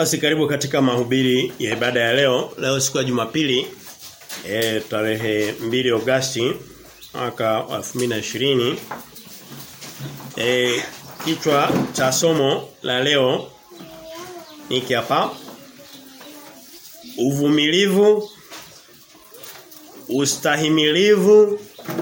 Basi karibu katika mahubiri ya ibada ya leo. Leo siku ya Jumapili e, tarehe 2 Agosti mwaka 2020. Eh kichwa cha somo la leo hiki hapa. Uvumilivu ustahimilivu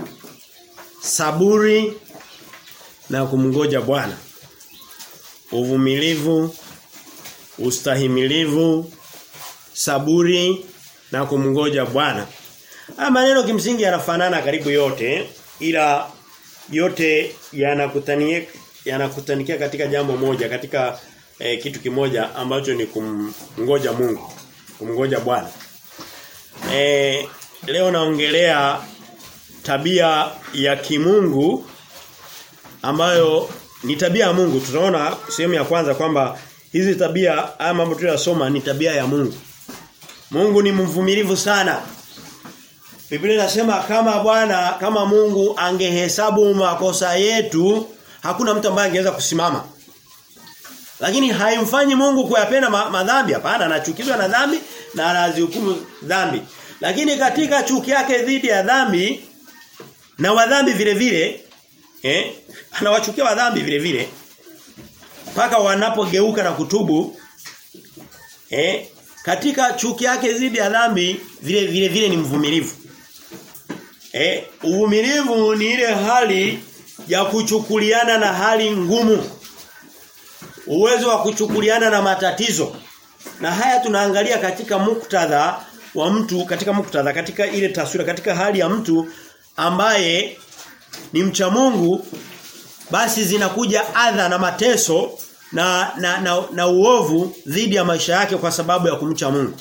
saburi na kumngoja Bwana. Uvumilivu ustahimilivu saburi na kumngoja Bwana. Haya maneno kimsingi yanafanana karibu yote ila yote yanakutania yanakutanikia katika jambo moja katika eh, kitu kimoja ambacho ni kumngoja Mungu, kumngoja Bwana. Eh, leo naongelea tabia ya kimungu ambayo ni tabia ya Mungu. Tunaona sehemu ya kwanza kwamba hizi tabia haya mambo tuliyosoma ni tabia ya Mungu. Mungu ni mvumilivu sana. Biblia inasema kama Bwana kama Mungu angehesabu makosa yetu hakuna mtu ambaye angeweza kusimama. Lakini haimfanyi Mungu kuyapenda ma madhambi hapana anachukizwa na dhambi na anazihukumu dhambi. Lakini katika chuki yake dhidi ya dhambi na wadhambi vile vile eh anawachukia wadhambi vile vile mpaka wanapogeuka na kutubu eh katika chuki yake dhidi ya dhambi vile vile vile ni mvumilivu. Eh uvumilivu ni ile hali ya kuchukuliana na hali ngumu. Uwezo wa kuchukuliana na matatizo. Na haya tunaangalia katika muktadha wa mtu katika muktadha katika ile taswira katika hali ya mtu ambaye ni mcha Mungu basi zinakuja adha na mateso na na, na, na uovu dhidi ya maisha yake kwa sababu ya kumcha Mungu.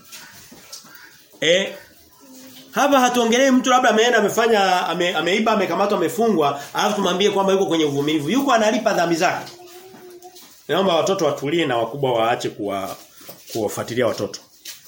E, hapa hatuongelei mtu labda ameenda amefanya ame, ameiba amekamatwa amefungwa alafu tumwambie kwamba yuko kwenye uvumilivu. Yuko analipa dhambi zake. Naomba watoto watulie na wakubwa waache kuwa kuwafuatilia watoto.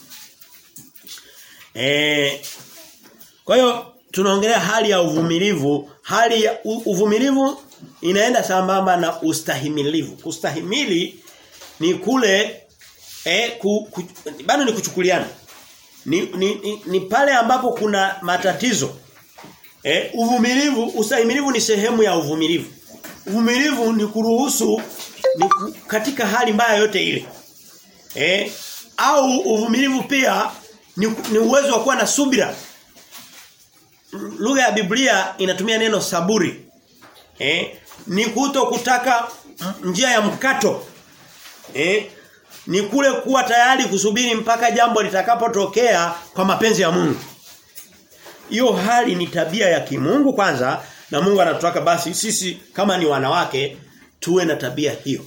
Eh Kwa hiyo tunaongelea hali ya uvumilivu, hali ya uvumilivu inaenda sambamba na ustahimilivu. Kustahimili ni kule eh ku, ku, bado ni kuchukuliana. Ni, ni, ni, ni pale ambapo kuna matatizo. Eh uvumilivu, ustahimilivu ni sehemu ya uvumilivu. Uvumilivu ni kuruhusu ni katika hali mbaya yote ile. Eh au uvumilivu pia ni, ni uwezo wa kuwa na subira. Lugha ya Biblia inatumia neno saburi. Eh ni kuto kutaka njia ya mkato. Eh ni kule kuwa tayari kusubiri mpaka jambo litakapotokea kwa mapenzi ya Mungu. Hiyo hali ni tabia ya kimungu kwanza na Mungu anatutaka basi sisi kama ni wanawake tuwe na tabia hiyo.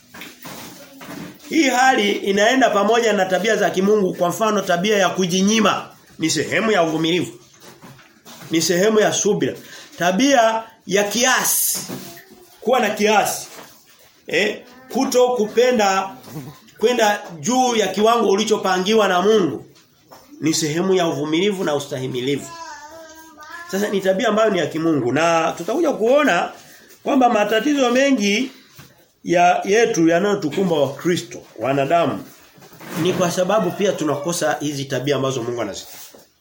Hii hali inaenda pamoja na tabia za kimungu kwa mfano tabia ya kujinyima ni sehemu ya uvumilivu. Ni sehemu ya subira. Tabia ya kiasi. Kuwa na kiasi. Eh, kuto kupenda kwenda juu ya kiwango ulichopangiwa na Mungu ni sehemu ya uvumilivu na ustahimilivu. Sasa ni tabia ambayo ni ya kimungu na tutakuja kuona kwamba matatizo mengi ya yetu yanayotukumba wa Kristo wanadamu ni kwa sababu pia tunakosa hizi tabia ambazo Mungu anazitaka.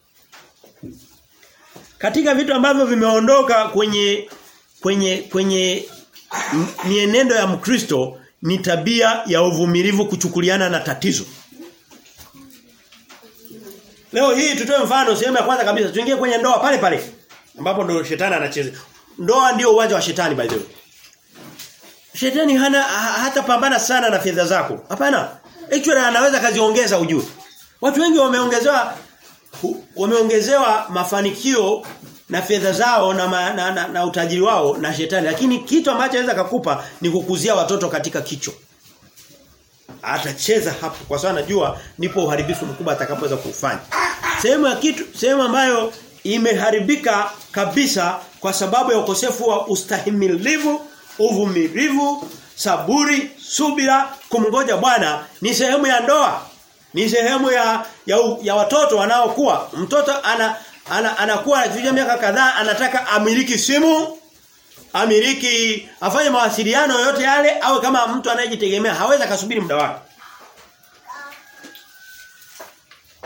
Katika vitu ambavyo vimeondoka kwenye kwenye kwenye mienendo ya Mkristo ni tabia ya uvumilivu kuchukuliana na tatizo. Leo hii tutoe mfano sehemu ya kwanza kabisa tuingie kwenye ndoa pale pale ambapo ndo shetani anacheza. Ndoa ndio uwanja wa shetani by the way. Shetani hana hata pambana sana na fedha zako. Hapana. Actually anaweza kaziongeza ujue. Watu wengi wameongezewa wameongezewa mafanikio na fedha zao na, ma, na, na, na utajiri wao na shetani lakini kitu ambacho anaweza kukupa ni kukuzia watoto katika kicho. Atacheza hapo kwa sababu anajua ndipo uharibifu mkubwa atakapoweza kufanya. Sehemu ya kitu sehemu ambayo imeharibika kabisa kwa sababu ya ukosefu wa ustahimilivu, uvumilivu, saburi, subira, kumngoja Bwana ni sehemu ya ndoa. Ni sehemu ya ya, ya watoto wanaokuwa. Mtoto ana ana anakuwa anafikia miaka kadhaa anataka amiliki simu amiliki afanye mawasiliano yote yale au kama mtu anayejitegemea hawezi akasubiri muda wake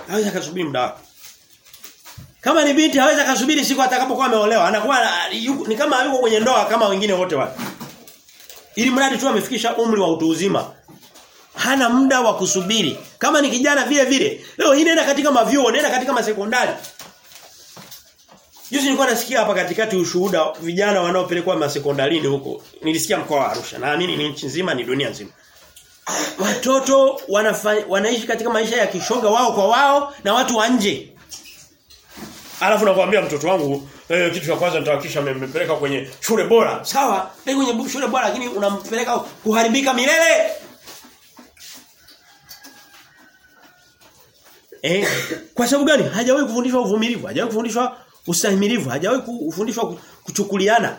hawezi akasubiri muda wake. Kama ni binti hawezi akasubiri siku atakapokuwa ameolewa. Anakuwa yuko, ni kama yuko kwenye ndoa kama wengine wote wale. Ili mradi tu amefikisha umri wa utu uzima. Hana muda wa kusubiri. Kama ni kijana vile vile. Leo hii nenda katika mavyuo, nenda katika masekondari. Juzi nilikuwa nasikia hapa katikati ushuhuda vijana wanaopelekwa masekondarini huko. Nilisikia mkoa wa Arusha. Naamini ni nchi nzima, ni dunia nzima. Watoto wanafanya, wanaishi katika maisha ya kishoga wao kwa wao na watu wa nje. Alafu nakwambia mtoto wangu eh, kitu cha kwanza nitahakisha mmepeleka kwenye shule bora. Sawa, ndio kwenye shule bora lakini unampeleka kuharibika milele. Eh, kwa sababu gani? Hajawahi kufundishwa uvumilivu, hajawahi kufundishwa ustahimilivu, hajawahi kufundishwa kuchukuliana.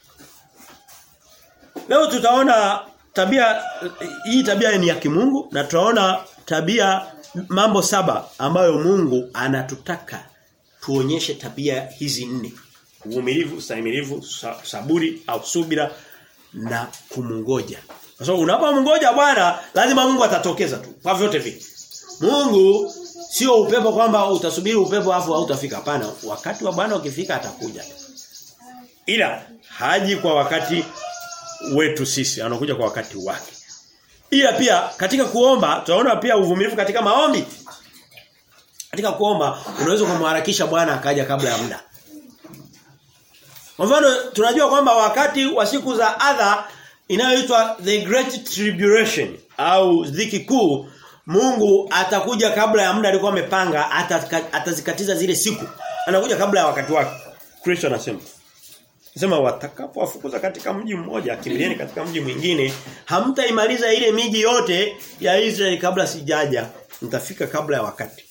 Leo tutaona tabia hii tabia ni ya kimungu na tutaona tabia mambo saba ambayo Mungu anatutaka tuonyeshe tabia hizi nne. Uvumilivu, ustahimilivu, saburi au subira na kumungoja. Kwa sababu unapomngoja Bwana lazima Mungu atatokeza tu. Kwa vyote vile. Mungu sio upepo kwamba utasubiri upepo afu hautafika hapana. Wakati wa Bwana ukifika atakuja. Ila haji kwa wakati wetu sisi, anakuja kwa wakati wake. Ila pia katika kuomba tunaona pia uvumilivu katika maombi. Katika kuomba unaweza kumharakisha Bwana akaja kabla ya muda. Kwa mfano tunajua kwamba wakati wa siku za adha inayoitwa the great tribulation au dhiki kuu Mungu atakuja kabla ya muda alikuwa amepanga atazikatiza zile siku. Anakuja kabla ya wakati wake. Kristo anasema. Sema watakapowafukuza katika mji mmoja, kimbilieni katika mji mwingine, hamtaimaliza ile miji yote ya Israeli kabla sijaja. Mtafika kabla ya wakati.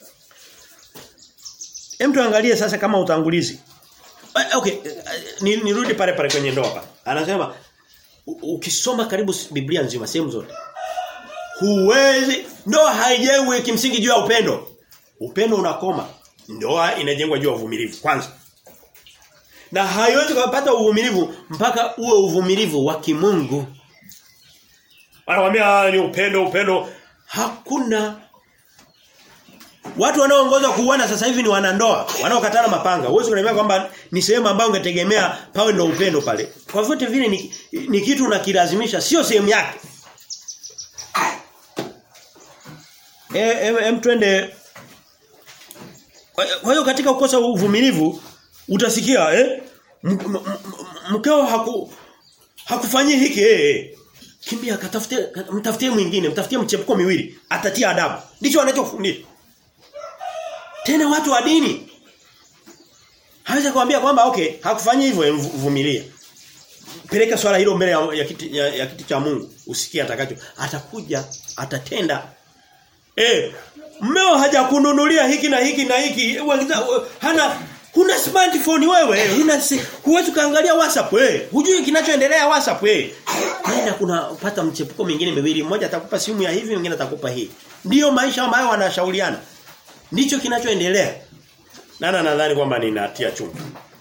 Hem tuangalie sasa kama utangulizi. Okay, nirudi pale pale kwenye ndoa hapa. Anasema ukisoma karibu Biblia nzima sehemu zote. Huwezi ndoa haijengwi kimsingi juu ya upendo. Upendo unakoma. Ndoa inajengwa juu ya uvumilivu kwanza. Na haiwezi kupata uvumilivu mpaka uwe uvumilivu wa kimungu. Wanakuambia ni upendo upendo hakuna Watu wanaoongoza kuuana sasa hivi ni wanandoa, wanaokatana mapanga. Uwezo kuniambia kwamba ni sehemu ambayo ungetegemea pawe ndio upendo pale. Kwa vyote vile ni, ni kitu unakilazimisha, sio sehemu yake. Eh em, em twende Kwa hiyo katika kukosa uvumilivu utasikia eh mkeo haku hakufanyia hiki eh kimbia katafute mtafutie mwingine mtafutie mchepuko miwili atatia adabu ndicho wanachofundisha tena watu wa dini hawezi kuambia kwamba okay hakufanyia hivyo vumilia peleka swala hilo mbele ya, ya, kiti, ya, ya kiti cha Mungu usikie atakacho atakuja atatenda eh mmeo hajakununulia hiki na hiki na hiki hana huna smartphone wewe huna huwezi kaangalia WhatsApp wewe hujui kinachoendelea WhatsApp wewe nenda kuna pata mchepuko mwingine miwili mmoja atakupa simu ya hivi mwingine atakupa hii ndiyo maisha ambayo wanashauriana ndicho kinachoendelea nana nadhani kwamba ninatia chumvi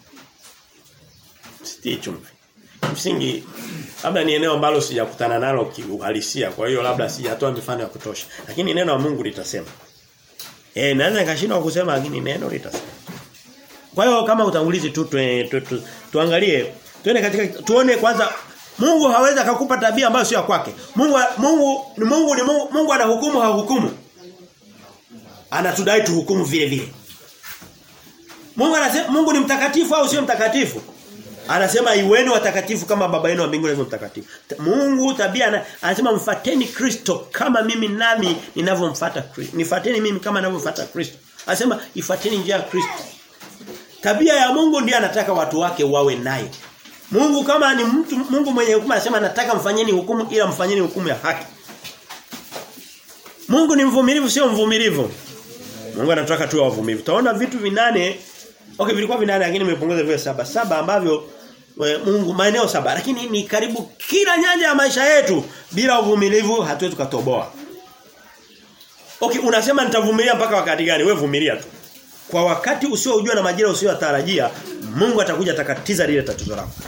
sitii chumvi msingi labda ni eneo ambalo sijakutana nalo kiuhalisia kwa hiyo labda sijatoa mifano ya kutosha lakini neno la Mungu litasema eh naweza nikashindwa kusema lakini neno litasema kwa hiyo kama utangulizi tu, tu, tu, tu tuangalie tuone katika tuone kwanza Mungu hawezi akakupa tabia ambayo sio kwake. Mungu Mungu ni Mungu ni Mungu, Mungu anahukumu hahukumu. Anatudai tuhukumu vile vile. Mungu anasema Mungu ni mtakatifu au sio mtakatifu? Anasema iweni watakatifu kama baba yenu wa mbinguni alivyo mtakatifu. Mungu tabia anasema mfateni Kristo kama mimi nami ninavyomfuata Kristo. Nifateni mimi kama ninavyomfuata Kristo. Anasema ifateni njia ya Kristo. Tabia ya Mungu ndiye anataka watu wake wawe naye. Mungu kama ni mtu Mungu mwenye hukumu anasema nataka mfanyeni hukumu ila mfanyeni hukumu ya haki. Mungu ni mvumilivu sio mvumilivu. Mungu anataka tuwe wavumilivu. Taona vitu vinane Okay vilikuwa vinane lakini nimepunguza vile saba. Saba ambavyo we, Mungu maeneo saba lakini ni karibu kila nyanja ya maisha yetu bila uvumilivu hatuwezi tukatoboa. Okay unasema nitavumilia mpaka wakati gani? Wewe vumilia tu. Kwa wakati usiojua na majira usiyotarajia Mungu atakuja atakatiza lile tatizo lako.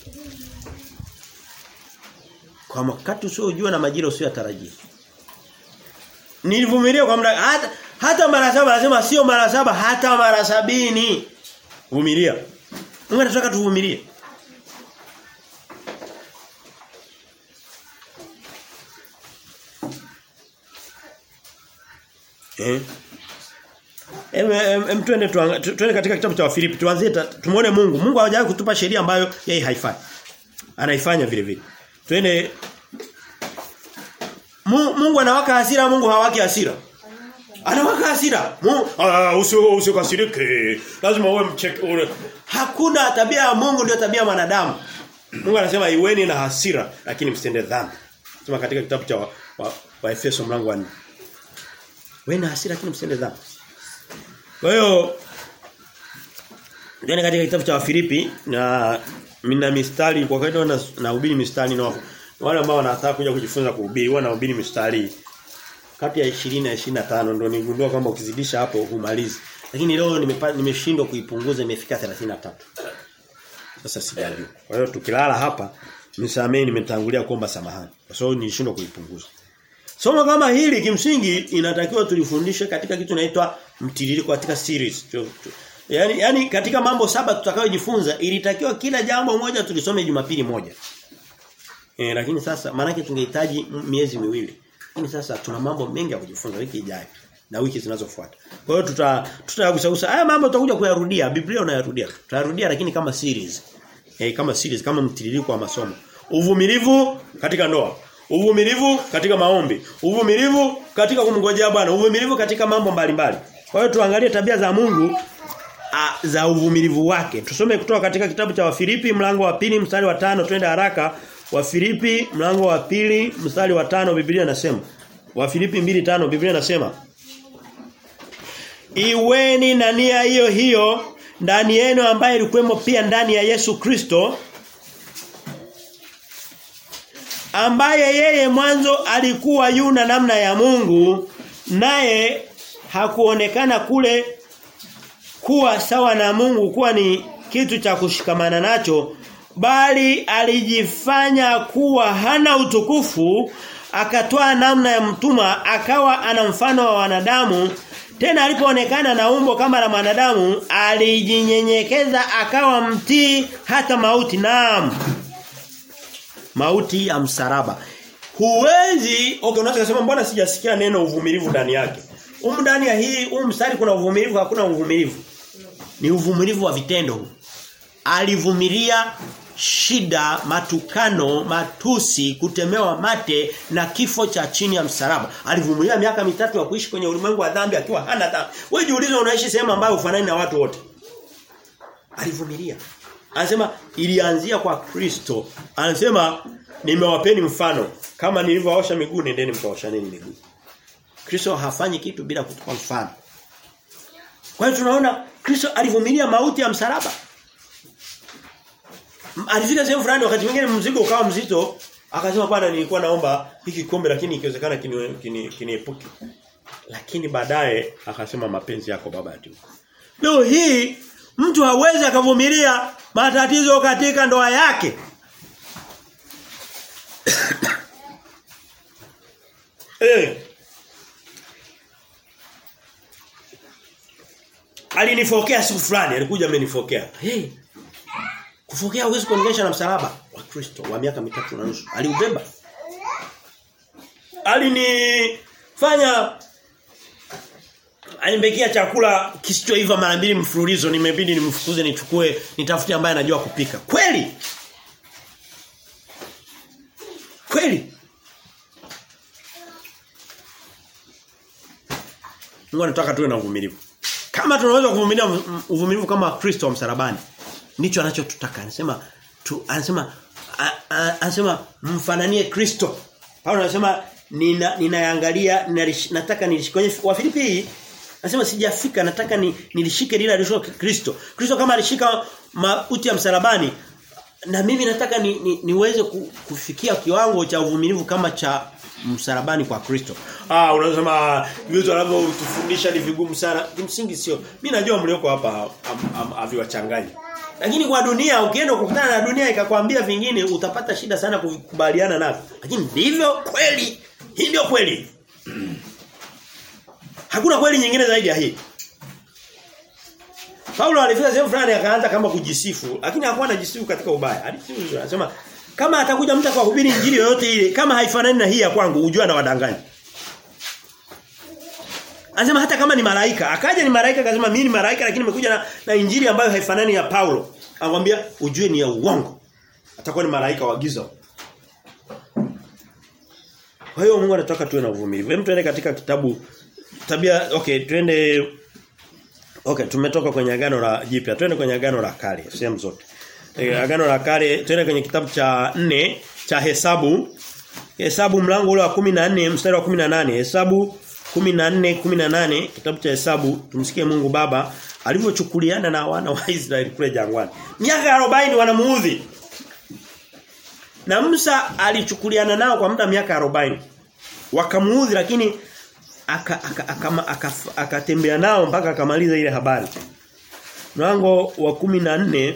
Kwa wakati usiojua na majira usiyotarajia. Nilivumilia kwa muda hata Hata mara saba anasema sio mara saba hata mara sabini. Vumilia. Mungu anataka tuvumilie. Eh? Em, em, em twende tuanga- tu- twende katika kitabu cha Wafilipi tuanzie ta- tumuone Mungu. Mungu hajawahi kutupa sheria ambayo yeye haifanyi. Anaifanya vile vile. Twende Mu- Mungu anawaka hasira, Mungu hawaki hasira. Anawaka hasira. Mungu ah usio usikasirike. Lazima uwe mcheke. ule- Hakuna tabia ya Mungu ndio tabia ya wanadamu. Mungu anasema iweni na hasira lakini msitende dhambi. Sema katika kitabu cha wa, wa, wa Efeso mlango wa 4. Wewe na hasira lakini msitende dhambi. Kwa hiyo Ndani katika kitabu cha Wafilipi na mina mistari kwa kawaida na nahubiri mistari na wale ambao wanataka kuja kujifunza kuhubiri huwa nahubiri mistari kati ya 20 na 25 ndio nigundua kwamba ukizidisha hapo humalizi. Lakini leo nimepa- nimeshindwa kuipunguza imefika 33. Sasa sijajua. Kwa hiyo tukilala hapa nisamee nimetangulia kuomba samahani. Kwa sababu nilishindwa kuipunguza. Somo kama hili kimsingi inatakiwa tulifundishe katika kitu inaitwa mtiririko katika series. Tu- tu- Yaani yani katika mambo saba tutakayojifunza ilitakiwa kila jambo moja tulisome Jumapili moja. Eh lakini sasa maana tungehitaji m- miezi miwili. Lakini sasa tuna mambo mengi ya kujifunza wiki ijayo na wiki zinazofuata. Kwa hiyo tuta tutagusagusa haya mambo tutakuja kuyarudia. Biblia unayarudia. Tutayarudia lakini kama series. Eh kama series kama mtiririko wa masomo. Uvumilivu katika ndoa. Uvumilivu katika maombi. Uvumilivu katika kumngojea Bwana. Uvumilivu katika mambo mbalimbali. Kwa hiyo tuangalie tabia za Mungu a, za uvumilivu wake. Tusome kutoka katika kitabu cha Wafilipi mlango wa pili mstari wa tano twende haraka. Wafilipi mlango wa pili mstari wa tano Biblia inasema. Wafilipi 2:5 Biblia inasema. Iweni na nia hiyo hiyo ndani yenu ambaye ilikuwemo pia ndani ya Yesu Kristo ambaye yeye mwanzo alikuwa yuna namna ya Mungu naye hakuonekana kule kuwa sawa na Mungu kuwa ni kitu cha kushikamana nacho bali alijifanya kuwa hana utukufu akatoa namna ya mtumwa akawa ana mfano wa wanadamu tena alipoonekana na umbo kama la mwanadamu alijinyenyekeza akawa mtii hata mauti naam mauti ya msalaba huwezi okay unaweza kusema mbona sijasikia neno uvumilivu ndani yake Humu ndani ya hii huu mstari kuna uvumilivu hakuna uvumilivu. Ni uvumilivu wa vitendo huu. Alivumilia shida, matukano, matusi, kutemewa mate na kifo cha chini ya msalaba. Alivumilia miaka mitatu ya kuishi kwenye ulimwengu wa dhambi akiwa hana dhambi. Wewe jiulize unaishi sehemu ambayo ufanani na watu wote. Alivumilia. Anasema ilianzia kwa Kristo. Anasema nimewapeni mfano kama nilivyoosha miguu nendeni mkaoshaneni miguu. Kristo hafanyi kitu bila kutupa mfano. Kwa hiyo tunaona Kristo alivumilia mauti ya msalaba. Alifika sehemu fulani wakati mwingine mzigo ukawa mzito, akasema bwana nilikuwa naomba hiki kombe lakini ikiwezekana kiniepuke. Kini, kini lakini baadaye akasema mapenzi yako baba tu. Leo hii mtu hawezi akavumilia matatizo katika ndoa yake. eh alinifokea siku fulani alikuja amenifokea hey kufokea huwezi kuongesha na msalaba wa Kristo wa miaka mitatu na nusu aliubeba alinifanya alimbekia chakula kisichoiva mara mbili mfululizo nimebidi nimfukuze nichukue nitafute ambaye anajua kupika kweli kweli Mungu anataka tuwe na uvumilivu kama tunaweza kuvumilia uvumilivu kama Kristo wa msalabani ndicho anachotutaka anasema tu anasema a, a, anasema mfananie Kristo Paulo anasema nina ninaangalia nina, nataka nilishike kwenye Wafilipi hii anasema sijafika nataka ni, nilishike lile aliloshika Kristo Kristo kama alishika mauti ya msalabani na mimi nataka ni, ni, niweze kufikia kiwango cha uvumilivu kama cha msalabani kwa Kristo. Ah unasema vitu anavyotufundisha ni vigumu sana. Kimsingi sio. Mimi najua mlioko hapa haviwachanganyi. Lakini kwa dunia ukienda kukutana na dunia ikakwambia vingine utapata shida sana kukubaliana navyo. Lakini ndivyo kweli. Hii ndio kweli. Hakuna kweli nyingine zaidi ya hii. Paulo alifika sehemu fulani akaanza kama kujisifu, lakini hakuwa anajisifu katika ubaya. Alisifu anasema kama atakuja mtu akahubiri injili yoyote ile kama haifanani na hii ya kwangu, ujue na wadanganya. Anasema hata kama ni malaika, akaja ni malaika akasema mimi ni malaika lakini nimekuja na, na injili ambayo haifanani ya Paulo. Anamwambia ujue ni ya uongo. Atakuwa ni malaika wa giza. Kwa hiyo Mungu anataka tuwe na uvumilivu. Hem tuende katika kitabu tabia okay twende Okay, tumetoka kwenye agano la jipya. Twende kwenye agano la kale, sehemu zote. E, agano la kale, twende kwenye kitabu cha 4 cha Hesabu. Hesabu mlango ule wa 14 mstari wa 18. Hesabu 14 18 kitabu cha Hesabu tumsikie Mungu Baba alivyochukuliana na wana wa Israeli kule jangwani. Miaka 40 wanamuudhi. Na Musa alichukuliana nao kwa muda miaka 40. Wakamuudhi lakini akatembea aka, aka, aka, nao mpaka akamaliza ile habari. Mlango wa 14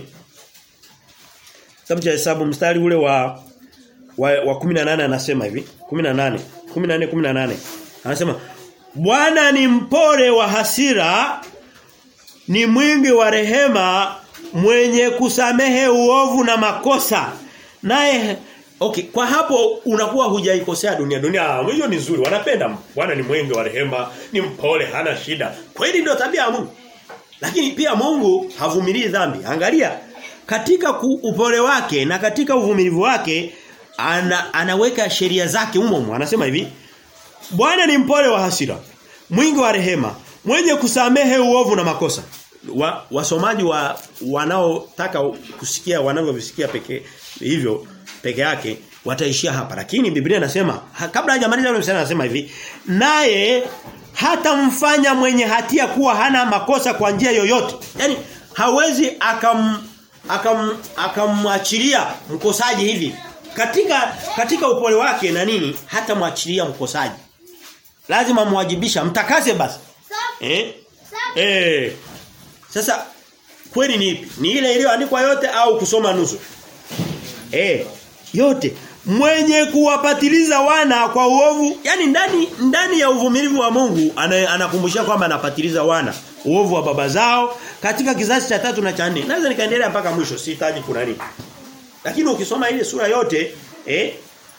Kitabu cha Hesabu mstari ule wa wa, wa 18 anasema hivi, 18, 14 18. Anasema Bwana ni mpole wa hasira, ni mwingi wa rehema, mwenye kusamehe uovu na makosa. Naye Okay, kwa hapo unakuwa hujaikosea dunia. Dunia hiyo ni nzuri. Wanapenda Bwana ni mwingi wa rehema, ni mpole, hana shida. Kweli ndio tabia ya Mungu. Lakini pia Mungu havumilii dhambi. Angalia katika upole wake na katika uvumilivu wake ana, anaweka sheria zake humo humo. Anasema hivi, Bwana ni mpole wa hasira, mwingi wa rehema, mwenye kusamehe uovu na makosa. Wa, wasomaji wa wanaotaka kusikia wanavyovisikia pekee hivyo peke yake wataishia hapa lakini Biblia inasema kabla hajamaliza yule msana anasema hivi naye hata mfanya mwenye hatia kuwa hana makosa kwa njia yoyote yani hawezi akam akam akamwachilia mkosaji hivi katika katika upole wake na nini hata mwachilia mkosaji lazima mwajibisha mtakase basi eh eh sasa kweli ni ipi ni ile iliyoandikwa yote au kusoma nusu eh yote mwenye kuwapatiliza wana kwa uovu yani ndani ndani ya uvumilivu wa Mungu anakumbushia kwamba anapatiliza wana uovu wa baba zao katika kizazi cha tatu na cha nne naweza nikaendelea mpaka mwisho sihitaji kuna nini lakini ukisoma ile sura yote eh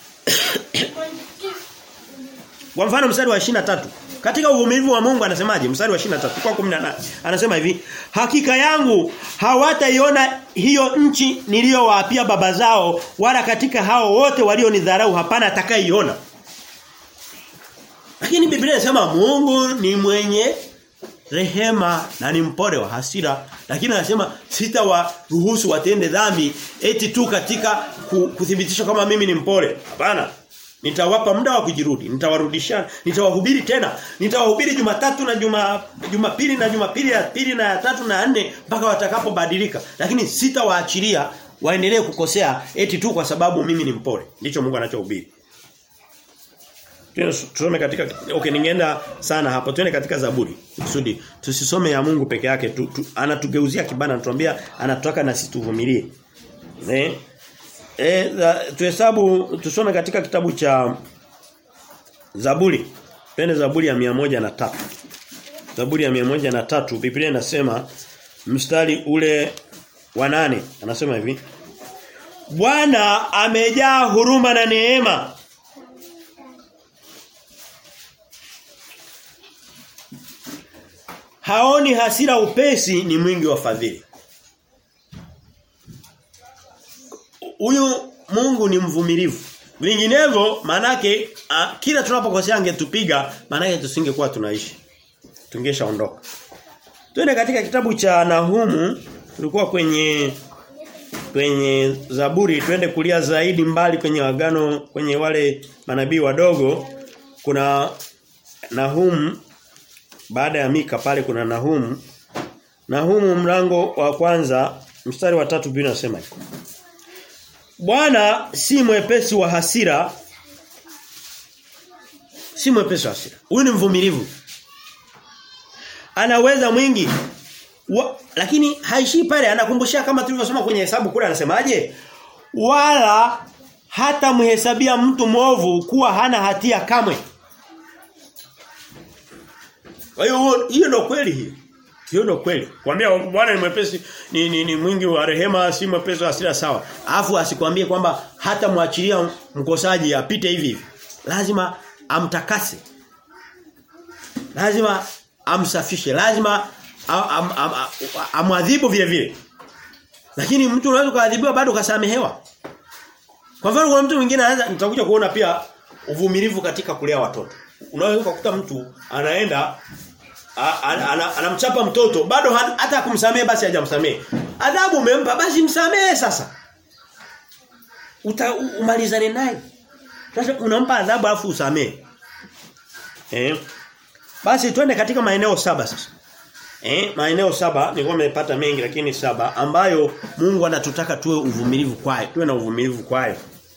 kwa mfano mstari wa tatu katika uvumilivu wa Mungu anasemaje mstari wa 23 kwa 18 anasema hivi hakika yangu hawataiona hiyo nchi niliyowaapia baba zao wala katika hao wote walionidharau hapana atakayeiona lakini Biblia inasema Mungu ni mwenye rehema na ni mpole wa hasira lakini anasema sitawaruhusu watende dhambi eti tu katika kuthibitisha kama mimi ni mpole hapana Nitawapa muda wa kujirudi, nitawarudisha, nitawahubiri tena. Nitawahubiri Jumatatu na Juma Jumapili na Jumapili ya pili na ya tatu na ya nne mpaka watakapobadilika. Lakini sitawaachilia waendelee kukosea eti tu kwa sababu mimi ni mpole. Ndicho Mungu anachohubiri. Tusome katika okay ningeenda sana hapo. Twende katika Zaburi. Kusudi tusisome ya Mungu peke yake tu, tu, anatugeuzia kibana anatuambia anataka na sisi tuvumilie. Eh? E, tuhesabu tusome katika kitabu cha Zaburi. Pende Zaburi ya moja na tatu Zaburi ya moja na tatu Biblia inasema mstari ule wa nane anasema hivi Bwana amejaa huruma na neema. Haoni hasira upesi ni mwingi wa fadhili. huyu Mungu ni mvumilivu. Vinginevyo manake a, kila tunapokosea angetupiga manake tusingekuwa tunaishi. Tungeshaondoka. Twende katika kitabu cha Nahumu tulikuwa kwenye kwenye Zaburi twende kulia zaidi mbali kwenye agano kwenye wale manabii wadogo kuna Nahum baada ya Mika pale kuna Nahum Nahumu mlango wa kwanza mstari wa tatu Biblia inasema hivi Bwana si mwepesi wa hasira. Si mwepesi wa hasira. Huyu ni mvumilivu. Anaweza mwingi. Wa, lakini haishi pale anakumbushia kama tulivyosoma kwenye hesabu kule anasemaje? Wala hata mhesabia mtu mwovu kuwa hana hatia kamwe. Kwa hiyo hiyo ndio kweli hiyo. Hiyo ndio kweli. Kwambia Bwana ni mwepesi ni, ni, ni mwingi wa rehema si mwepesi wa hasira sawa. Alafu asikwambie kwamba hata muachilia mkosaji apite hivi hivi. Lazima amtakase. Lazima amsafishe. Lazima amwadhibu vile vile. Lakini mtu unaweza kuadhibiwa bado kasamehewa. Kwa mfano kuna mtu mwingine anaweza nitakuja kuona pia uvumilivu katika kulea watoto. Unaweza kukuta mtu anaenda anamchapa mtoto bado hata kumsamehe basi hajamsamehe. Adhabu umempa basi msamehe sasa. Uta, umalizane naye. Sasa unampa adhabu alafu usamehe. Eh? Basi twende katika maeneo saba sasa. Eh, maeneo saba nilikuwa nimepata mengi lakini saba ambayo Mungu anatutaka tuwe uvumilivu kwayo, tuwe na uvumilivu kwayo.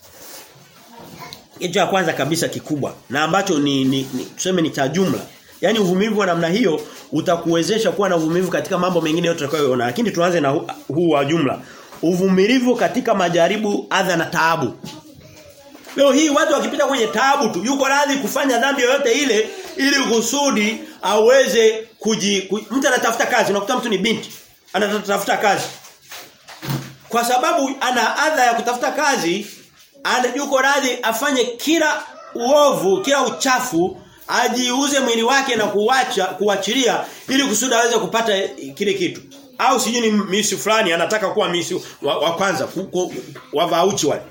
Kitu cha kwanza kabisa kikubwa na ambacho ni, ni, ni tuseme ni cha jumla. Yaani uvumilivu wa namna hiyo utakuwezesha kuwa na uvumilivu katika mambo mengine yote tutakayoona. Lakini tuanze na huu hu wa jumla. Uvumilivu katika majaribu, adha na taabu. Leo hii watu wakipita kwenye taabu tu yuko radhi kufanya dhambi yoyote ile ili kusudi aweze kuji, kuji mtu anatafuta kazi unakuta mtu ni binti anatafuta kazi kwa sababu ana adha ya kutafuta kazi ana yuko radhi afanye kila uovu kila uchafu ajiuze mwili wake na kuacha kuachilia ili kusudi aweze kupata kile kitu au sijui ni misi fulani anataka kuwa misi wa, wa kwanza ku, ku, wa vauchi wale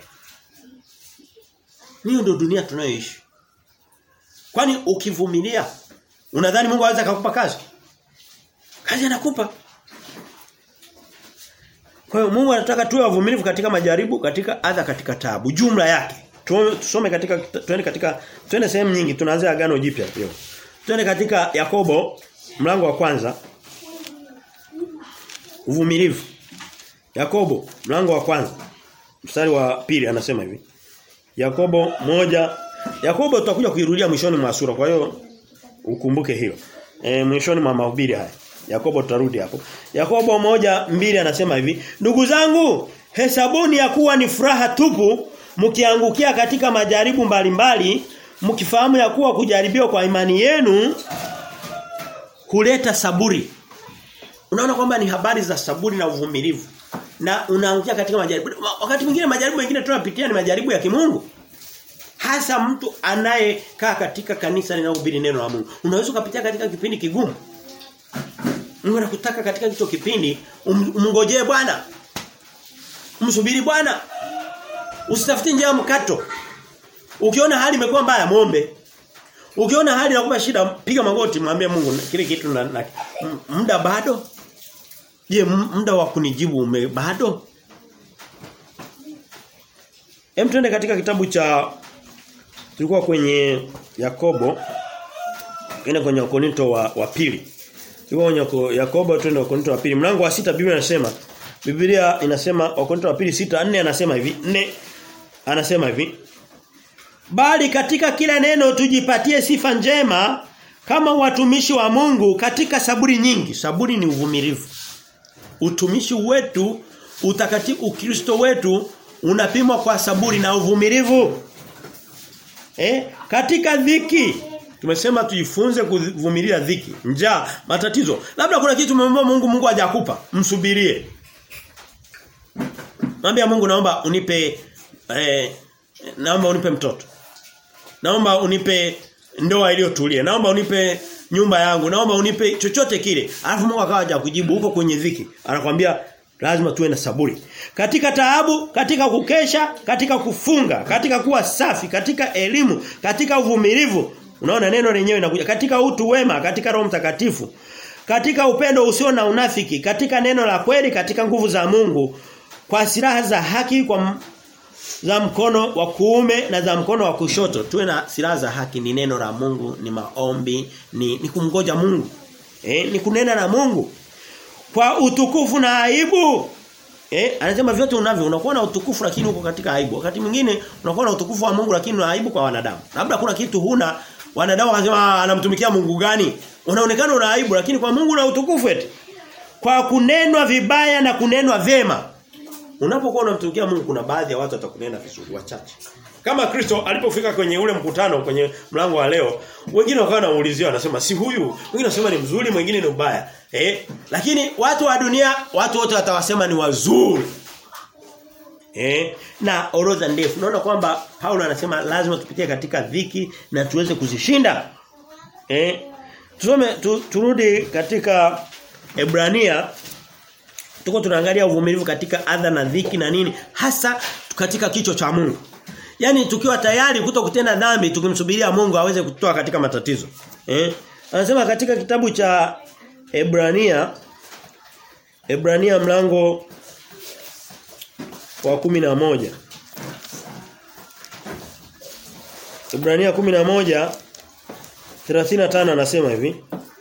hiyo ndio dunia tunayoishi kwani ukivumilia unadhani Mungu anaweza kukupa kazi kazi anakupa kwa hiyo Mungu anataka tuwe wavumilivu katika majaribu katika adha katika taabu jumla yake tusome katika tuende katika tuende sehemu nyingi tunaanza agano jipya leo tuende katika Yakobo mlango wa kwanza uvumilivu Yakobo mlango wa kwanza mstari wa pili anasema hivi Yakobo moja Yakobo tutakuja kuirudia mwishoni mwa sura kwa hiyo ukumbuke hilo e, mwishoni mwa mahubiri haya Yakobo tutarudi hapo Yakobo moja mbili anasema hivi ndugu zangu hesabuni ya kuwa ni furaha tupu mkiangukia katika majaribu mbalimbali mkifahamu ya kuwa kujaribiwa kwa imani yenu huleta saburi unaona kwamba ni habari za saburi na uvumilivu na unaangukia katika majaribu wakati mwingine majaribu mengine tunapitia ni majaribu ya kimungu hasa mtu anayekaa katika kanisa linalohubiri neno la Mungu unaweza kupitia katika kipindi kigumu Mungu anakutaka katika hicho kipindi um, umngojee Bwana umsubiri Bwana usitafute njia mkato ukiona hali imekuwa mbaya muombe ukiona hali inakupa shida piga magoti mwambie Mungu kile kitu na, na muda bado je muda wa kunijibu ume bado Hem tuende katika kitabu cha tulikuwa kwenye Yakobo Kenda kwenye Wakorinto wa, wa pili. Tulikuwa kwenye Yakobo twende Wakorinto wa pili. Mlango wa sita Biblia inasema Biblia inasema Wakorinto wa pili sita nne anasema hivi. nne anasema hivi. Bali katika kila neno tujipatie sifa njema kama watumishi wa Mungu katika saburi nyingi. Saburi ni uvumilivu. Utumishi wetu, utakatifu Ukristo wetu unapimwa kwa saburi na uvumilivu. Eh? Katika dhiki tumesema tujifunze kuvumilia dhiki, njaa, matatizo. Labda kuna kitu umemwomba Mungu Mungu hajakupa, msubirie. Mwambie Mungu naomba unipe eh, naomba unipe mtoto. Naomba unipe ndoa iliyotulia. Naomba unipe nyumba yangu. Naomba unipe chochote kile. Alafu Mungu akawa hajakujibu huko kwenye dhiki. Anakuambia lazima tuwe na saburi. Katika taabu, katika kukesha, katika kufunga, katika kuwa safi, katika elimu, katika uvumilivu. Unaona neno lenyewe linakuja katika utu wema, katika Roho Mtakatifu, katika upendo usio na unafiki, katika neno la kweli, katika nguvu za Mungu, kwa silaha za haki kwa za mkono wa kuume na za mkono wa kushoto. Tuwe na silaha za haki ni neno la Mungu, ni maombi, ni ni kumngoja Mungu. Eh, ni kunena na Mungu. Kwa utukufu na aibu. Eh, anasema vyote unavyo unakuwa na utukufu lakini uko katika aibu. Wakati mwingine unakuwa na utukufu wa Mungu lakini una aibu kwa wanadamu. Labda kuna kitu huna wanadamu wanasema anamtumikia Mungu gani? Unaonekana una aibu lakini kwa Mungu una utukufu eti. Kwa kunenwa vibaya na kunenwa vema. Unapokuwa unamtumikia Mungu kuna baadhi ya watu watakunena vizuri wachache. Kama Kristo alipofika kwenye ule mkutano kwenye mlango wa leo, wengine wakawa wanaulizia wanasema si huyu, wengine wanasema ni mzuri, mwingine ni mbaya. Eh? Lakini watu wa dunia, watu wote watawasema ni wazuri. Eh? Na orodha ndefu. Unaona kwamba Paulo anasema lazima tupitie katika dhiki na tuweze kuzishinda. Eh? Tusome tu, turudi katika Ebrania tuko tunaangalia uvumilivu katika adha na dhiki na nini hasa katika kicho cha Mungu. Yaani tukiwa tayari kuto kutenda dhambi tukimsubiria Mungu aweze kutoa katika matatizo. Eh? Anasema katika kitabu cha Ebrania Ebrania mlango wa kumi na moja Ibrania 11 35 anasema hivi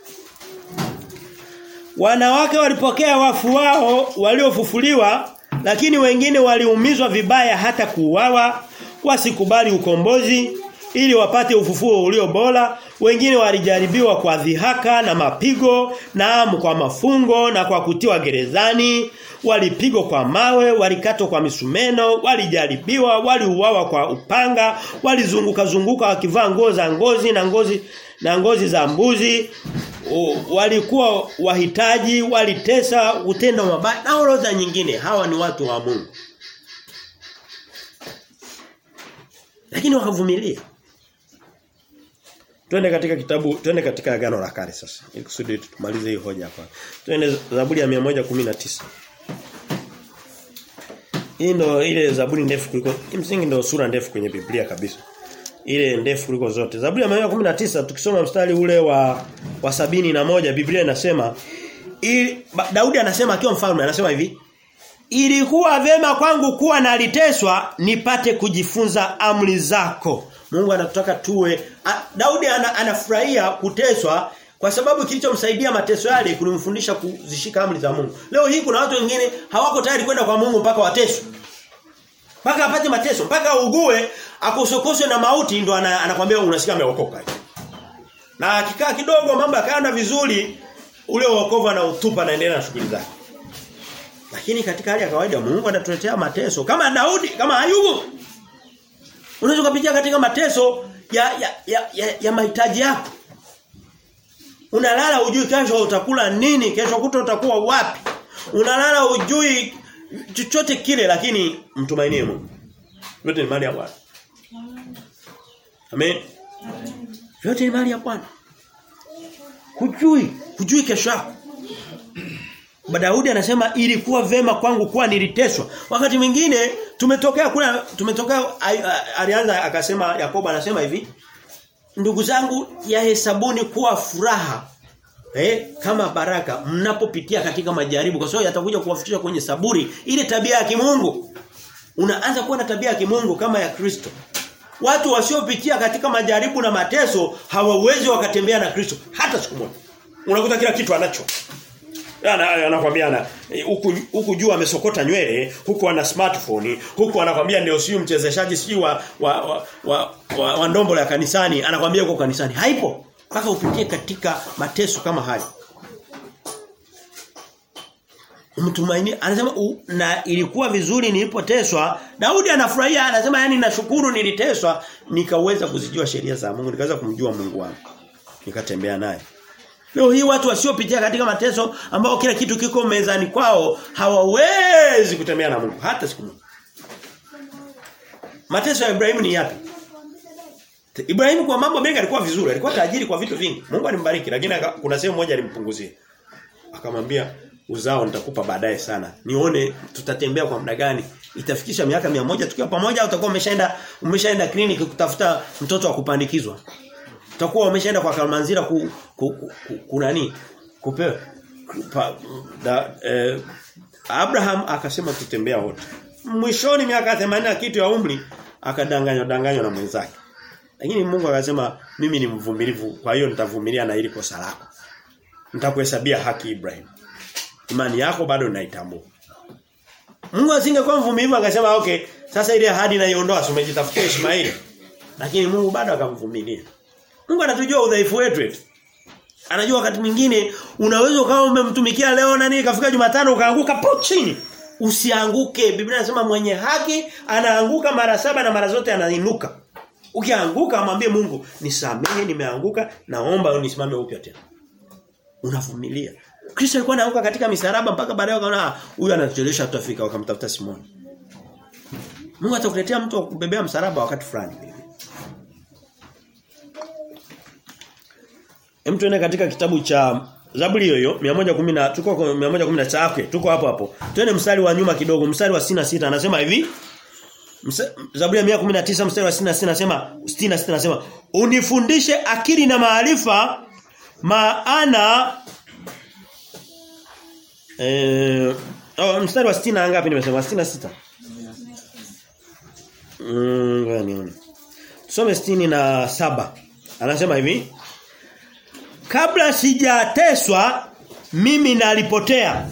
Wanawake walipokea wafu wao waliofufuliwa lakini wengine waliumizwa vibaya hata kuuawa wasikubali ukombozi ili wapate ufufuo ulio bora wengine walijaribiwa kwa dhihaka na mapigo naam kwa mafungo na kwa kutiwa gerezani walipigwa kwa mawe walikatwa kwa misumeno walijaribiwa waliuawa kwa upanga walizunguka zunguka wakivaa nguo za ngozi na ngozi na ngozi za mbuzi o, walikuwa wahitaji walitesa utendo mabaya na orodha nyingine hawa ni watu wa Mungu lakini wakavumilia Twende katika kitabu, twende katika agano la kale sasa. Ili kusudi tumalize hii hoja hapa. Twende Zaburi ya 119. Hii ndo ile Zaburi ndefu kuliko kimsingi ndo sura ndefu kwenye Biblia kabisa. Ile ndefu kuliko zote. Zaburi ya 119 tukisoma mstari ule wa wa sabini na moja Biblia inasema ili Daudi anasema akiwa mfalme anasema hivi Ilikuwa vema kwangu kuwa naliteswa nipate kujifunza amri zako. Mungu anataka tuwe a, Daudi ana, anafurahia kuteswa kwa sababu kilichomsaidia mateso yale kulimfundisha kuzishika amri za Mungu. Leo hii kuna watu wengine hawako tayari kwenda kwa Mungu mpaka wateswe. Mpaka apate mateso, mpaka ugue, akosokoswe na mauti ndo ana, anakuambia unasikia ameokoka. Na akikaa kidogo mambo yakaenda vizuri, ule wokovu anautupa na endelea na shughuli zake. Lakini katika hali ya kawaida Mungu anatuletea mateso kama Daudi, kama Ayubu. Unaweza kupitia katika mateso ya ya ya, ya, ya mahitaji yako. Unalala ujui kesho utakula nini, kesho kuta utakuwa wapi. Unalala ujui chochote kile lakini mtumainie Mungu. Yote ni mali ya Bwana. Amen. Yote ni mali ya Bwana. Hujui, hujui kesho yako. Daudi anasema ilikuwa vema kwangu kuwa niliteswa. Wakati mwingine tumetokea kule tumetokea alianza akasema Yakobo anasema hivi ndugu zangu yahesabuni kuwa furaha eh kama baraka mnapopitia katika majaribu kwa sababu yatakuja kuwafikisha kwenye saburi ile tabia ya kimungu. Unaanza kuwa na tabia ya kimungu kama ya Kristo. Watu wasiopitia katika majaribu na mateso hawawezi wakatembea na Kristo hata siku moja. Unakuta kila kitu anacho. Anakuambia ana huku huku juu amesokota nywele, huku ana smartphone, huku anakwambia ndio siyo mchezeshaji si wa wa, wa, wa, wa, wa ndombo ya kanisani, anakwambia uko kanisani. Haipo. Mpaka upitie katika mateso kama hayo. Mtumaini anasema u, na ilikuwa vizuri nilipoteswa. Daudi anafurahia anasema yani nashukuru niliteswa nikaweza kuzijua sheria za Mungu, nikaweza kumjua Mungu wangu. Nikatembea naye. Leo hii watu wasiopitia katika mateso ambao kila kitu kiko mezani kwao hawawezi kutembea na Mungu hata siku moja. Mateso ya Ibrahimu ni yapi? Ibrahimu kwa mambo mengi alikuwa vizuri, alikuwa tajiri kwa vitu vingi. Mungu alimbariki lakini kuna sehemu moja alimpunguzia. Akamwambia uzao nitakupa baadaye sana. Nione tutatembea kwa muda gani. Itafikisha miaka mia moja tukiwa pamoja au utakuwa umeshaenda umeshaenda kliniki kutafuta mtoto wa kupandikizwa. Utakuwa umeshaenda kwa Kalmanzira ku, ku, ku, ku, ku nani? Kupewa pa, da, eh, Abraham akasema tutembea wote. Mwishoni miaka 80 kitu ya umri akadanganywa danganywa na mwenzake. Lakini Mungu akasema mimi ni mvumilivu kwa hiyo nitavumilia na ili kosa lako. Nitakuhesabia haki Ibrahim. Imani yako bado naitambua. Mungu asingekuwa mvumilivu akasema okay, sasa ile ahadi naiondoa, umejitafutia Ishmaeli. Lakini Mungu bado akamvumilia. Mungu anatujua udhaifu wetu. Anajua wakati mwingine unaweza ukawa umemtumikia leo na nini kafika Jumatano ukaanguka po chini. Usianguke. Biblia inasema mwenye haki anaanguka mara saba na mara zote anainuka. Ukianguka mwambie Mungu, nisamehe nimeanguka, naomba unisimame upya tena. Unavumilia. Kristo alikuwa anaanguka katika misaraba mpaka baadaye wakaona huyu anatuchelewesha tutafika wakamtafuta Simoni. Mungu atakuletea mtu wa kubebea msalaba wakati fulani. Hem tuende katika kitabu cha Zaburi hiyo 110 tuko 119 okay, tuko hapo hapo. Twende mstari wa nyuma kidogo, mstari wa 66 anasema hivi. Msa, Zaburi ya 119 mstari wa 66 anasema 66 anasema unifundishe akili na maarifa maana eh oh, mstari wa 60 ngapi nimesema 66 Mm, ngoja nione. Tusome 67. Anasema hivi. Kabla sijateswa mimi nalipotea.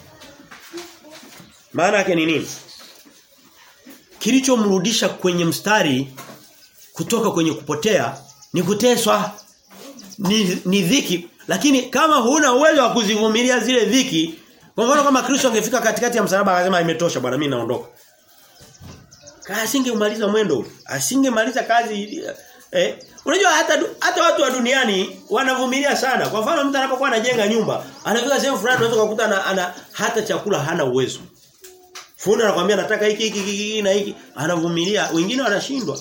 Maana yake ni nini? Kilichomrudisha kwenye mstari kutoka kwenye kupotea ni kuteswa. Ni, ni dhiki lakini kama huna uwezo wa kuzivumilia zile dhiki kwa mfano kama Kristo angefika katikati ya msalaba akasema imetosha bwana mimi naondoka asingemaliza mwendo asingemaliza kazi eh unajua hata hata watu wa duniani wanavumilia sana kwa mfano mtu anapokuwa anajenga nyumba anafika sehemu fulani unaweza kukuta ana, ana hata chakula hana uwezo fundi anakuambia nataka hiki hiki hiki na hiki anavumilia wengine wanashindwa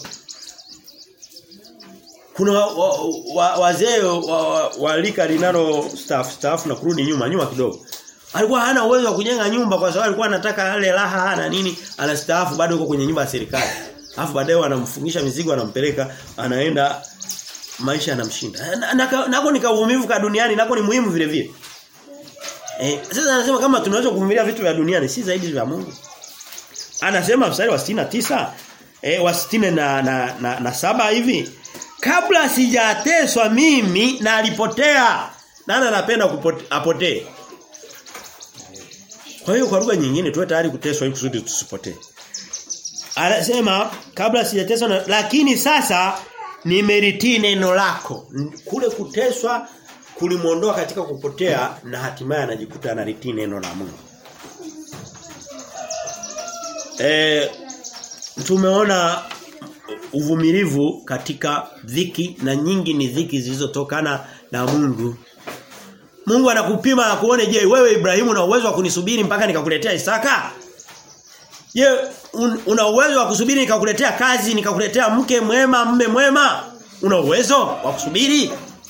kuna wazee wa, wa, wa, wa lika linalo staff staff na kurudi nyuma nyuma kidogo Alikuwa hana uwezo wa kujenga nyumba kwa sababu alikuwa anataka yale raha na nini, anastaafu bado yuko kwenye nyumba ya serikali. Alafu baadaye wanamfungisha mizigo anampeleka anaenda maisha yanamshinda. Nako na, na, ni kauvumivu ka duniani nako ni muhimu vile vile. Eh, sasa anasema kama tunaweza kuvumilia vitu vya duniani si zaidi vya Mungu. Anasema mstari wa 69 eh wa 60 na na, na, na saba hivi kabla sijateswa mimi na alipotea. Nani anapenda apotee? Kwa hiyo kwa lugha nyingine tuwe tayari kuteswa ili kusudi tusipotee. Anasema kabla sijateswa na, lakini sasa nimeritii neno lako. Kule kuteswa kulimuondoa katika kupotea na hatimaye anajikuta analitii neno la Mungu. E, tumeona uvumilivu katika dhiki na nyingi ni dhiki zilizotokana na Mungu Mungu anakupima na kuone je wewe Ibrahimu una uwezo wa kunisubiri mpaka nikakuletea Isaka? Je, un, una uwezo wa kusubiri nikakuletea kazi, nikakuletea mke mwema, mme mwema? Una uwezo wa kusubiri?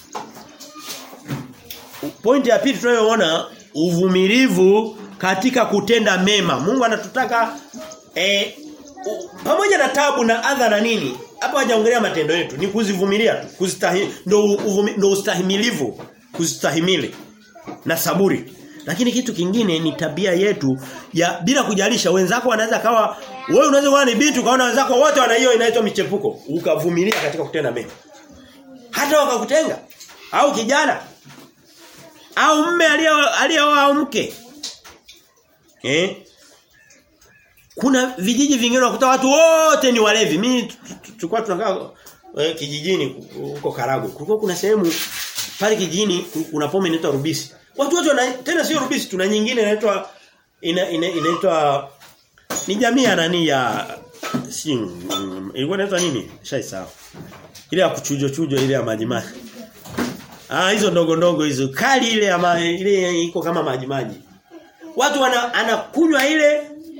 Pointi ya pili tunayoona uvumilivu katika kutenda mema. Mungu anatutaka eh, pamoja na tabu na adha na nini? Hapa hajaongelea matendo yetu, ni kuzivumilia tu, kuzistahimili ndo ndo ustahimilivu kustahimili na saburi. Lakini kitu kingine ni tabia yetu ya bila kujalisha wenzako wanaweza kawa wewe unaweza kuwa ni binti ukaona wenzako wote wana hiyo inaitwa michepuko ukavumilia katika kutenda mema. Hata wakakutenga au kijana au mme aliyeoa au mke. Eh? Kuna vijiji vingine unakuta watu wote ni walevi. Mimi tulikuwa tunakaa eh, kijijini huko Karagwe. Kulikuwa kuna sehemu pale kijijini kuna pombe inaitwa rubisi. Watu wote wana tena sio rubisi tuna nyingine inaitwa ina, ina, inaitwa ni jamii ya nani ya si mm, ilikuwa inaitwa nini? Shaisahau. Ile ya kuchujo chujo ile ya maji maji. Ah hizo ndogo ndogo hizo kali ile ya ma, ile iko kama maji maji. Watu wana anakunywa ile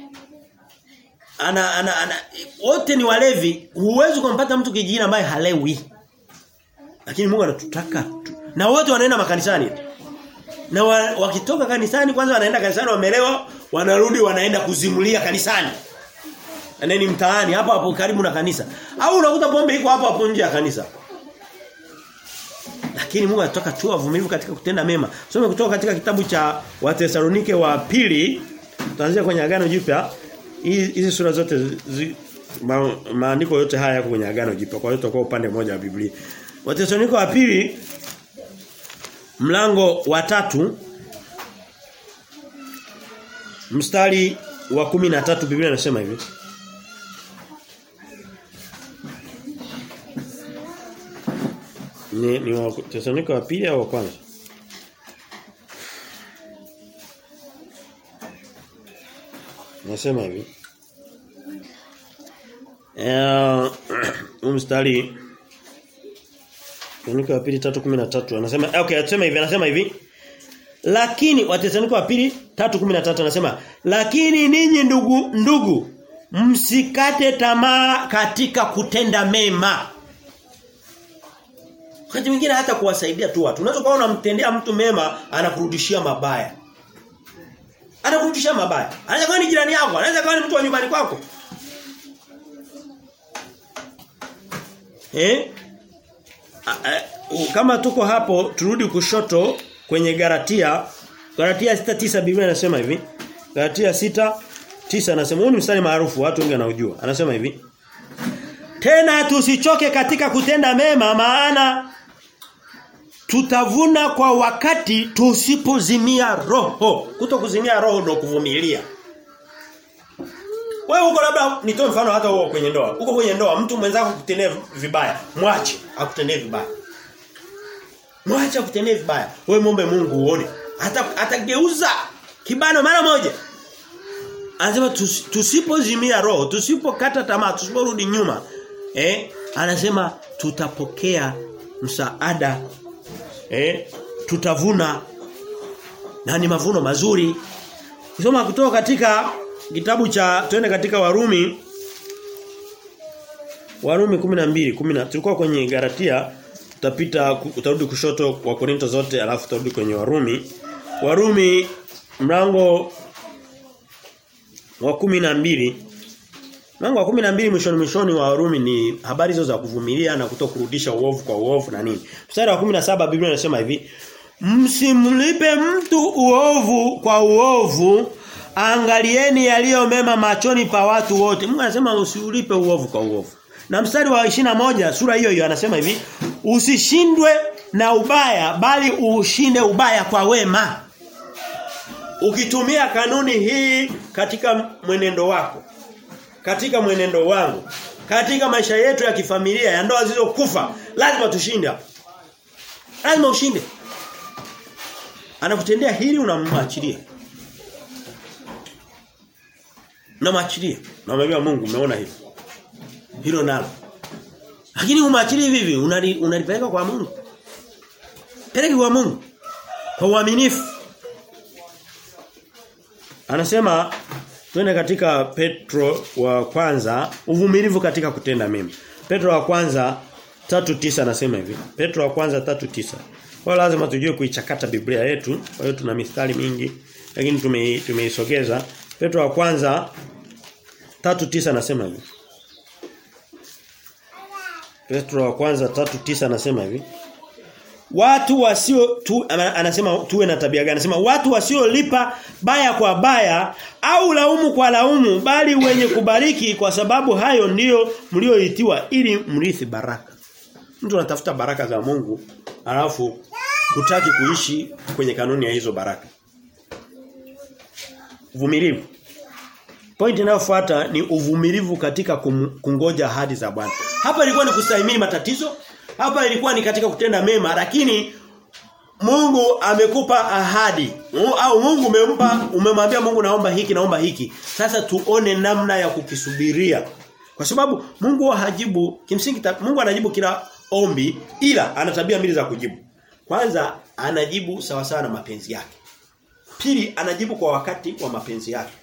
ana ana, ana wote ni walevi. Huwezi kumpata mtu kijijini ambaye halewi. Lakini Mungu anatutaka na wote wanaenda makanisani. Na wa, wakitoka kanisani kwanza wanaenda kanisani wamelewa, wanarudi wanaenda kuzimulia kanisani. Aneni mtaani hapo hapo karibu na kanisa. Au unakuta pombe iko hapo hapo nje ya kanisa. Lakini Mungu anataka tu wavumilivu katika kutenda mema. Some kutoka katika kitabu cha Wathesalonike wa pili, tutaanzia kwenye agano jipya. Hizi sura zote zi, ma, maandiko yote haya yako kwenye agano jipya. Kwa hiyo tutakuwa upande mmoja wa Biblia. Wathesalonike wa pili mlango wa tatu mstari wa kumi na tatu Biblia inasema hivi ni ni wa Tesalonika wa pili au wa kwanza Nasema hivi. Eh, mstari Wathesalonike wa pili 3:13 anasema okay anasema hivi anasema hivi lakini Wathesalonike wa pili 3:13 anasema lakini ninyi ndugu ndugu msikate tamaa katika kutenda mema Wakati mwingine hata kuwasaidia tu watu. Unaweza kuona unamtendea mtu mema anakurudishia mabaya. Anakurudishia mabaya. Anaweza kuwa ni jirani yako, anaweza kuwa ni mtu wa nyumbani kwako. Eh? A, a, kama tuko hapo turudi kushoto kwenye Galatia Galatia 6:9 Biblia inasema hivi. Galatia 6:9 anasema huu ni mstari maarufu watu wengi wanaujua. Anasema hivi. Tena tusichoke katika kutenda mema maana tutavuna kwa wakati tusipozimia roho. Kutokuzimia roho ndio kuvumilia. Wewe uko labda nitoe mfano hata wewe kwenye ndoa. Uko kwenye ndoa mtu mwenzako kutendea vibaya, mwache akutendee vibaya. Mwache akutendee vibaya. Wewe muombe Mungu uone. Hata atageuza kibano mara moja. Anasema tus, tusipozimia roho, tusipokata tamaa, tusiporudi nyuma, eh? Anasema tutapokea msaada. Eh? Tutavuna na ni mavuno mazuri. Kusoma kutoka katika kitabu cha twende katika Warumi Warumi 12 10 tulikuwa kwenye Galatia tutapita utarudi kushoto wa Korinto zote alafu tutarudi kwenye Warumi Warumi mlango wa kumi na mbili Mlango wa kumi na mbili mwishoni mwishoni wa Warumi ni habari hizo za kuvumilia na kutokurudisha uovu kwa uovu na nini. Mstari wa 17 Biblia inasema hivi, msimlipe mtu uovu kwa uovu, angalieni yaliyo mema machoni pa watu wote. Mungu anasema usiulipe uovu kwa uovu. Na mstari wa moja sura hiyo hiyo anasema hivi, usishindwe na ubaya bali ushinde ubaya kwa wema. Ukitumia kanuni hii katika mwenendo wako, katika mwenendo wangu, katika maisha yetu ya kifamilia, ya ndoa zilizokufa, lazima tushinde. Lazima ushinde. Anakutendea hili unamwachilia. Unamwachilia. Unamwambia Mungu umeona hili. Hilo nalo. Lakini umwachilie hivi unalipeleka kwa Mungu. Peleka kwa Mungu. Kwa uaminifu. Anasema twende katika Petro wa kwanza uvumilivu katika kutenda mema. Petro wa kwanza tatu tisa anasema hivi. Petro wa kwanza tatu tisa Kwa lazima tujue kuichakata Biblia yetu. Kwa hiyo tuna mistari mingi lakini tume tumeisogeza. Petro wa kwanza tatu tisa anasema hivi. Petro wa kwanza tatu tisa anasema hivi. Watu wasio tu, anasema tuwe na tabia gani? Anasema watu wasiolipa baya kwa baya au laumu kwa laumu bali wenye kubariki kwa sababu hayo ndiyo mlioitiwa ili mrithi baraka. Mtu anatafuta baraka za Mungu alafu kutaki kuishi kwenye kanuni ya hizo baraka. Uvumilivu. Point inayofuata ni uvumilivu katika kum, kungoja ahadi za Bwana. Hapa ilikuwa ni kustahimili matatizo, hapa ilikuwa ni katika kutenda mema lakini Mungu amekupa ahadi au Mungu umempa umemwambia Mungu naomba hiki naomba hiki. Sasa tuone namna ya kukisubiria. Kwa sababu Mungu hajibu kimsingi Mungu anajibu kila ombi ila ana tabia mbili za kujibu. Kwanza anajibu sawa sawa na mapenzi yake. Pili anajibu kwa wakati wa mapenzi yake.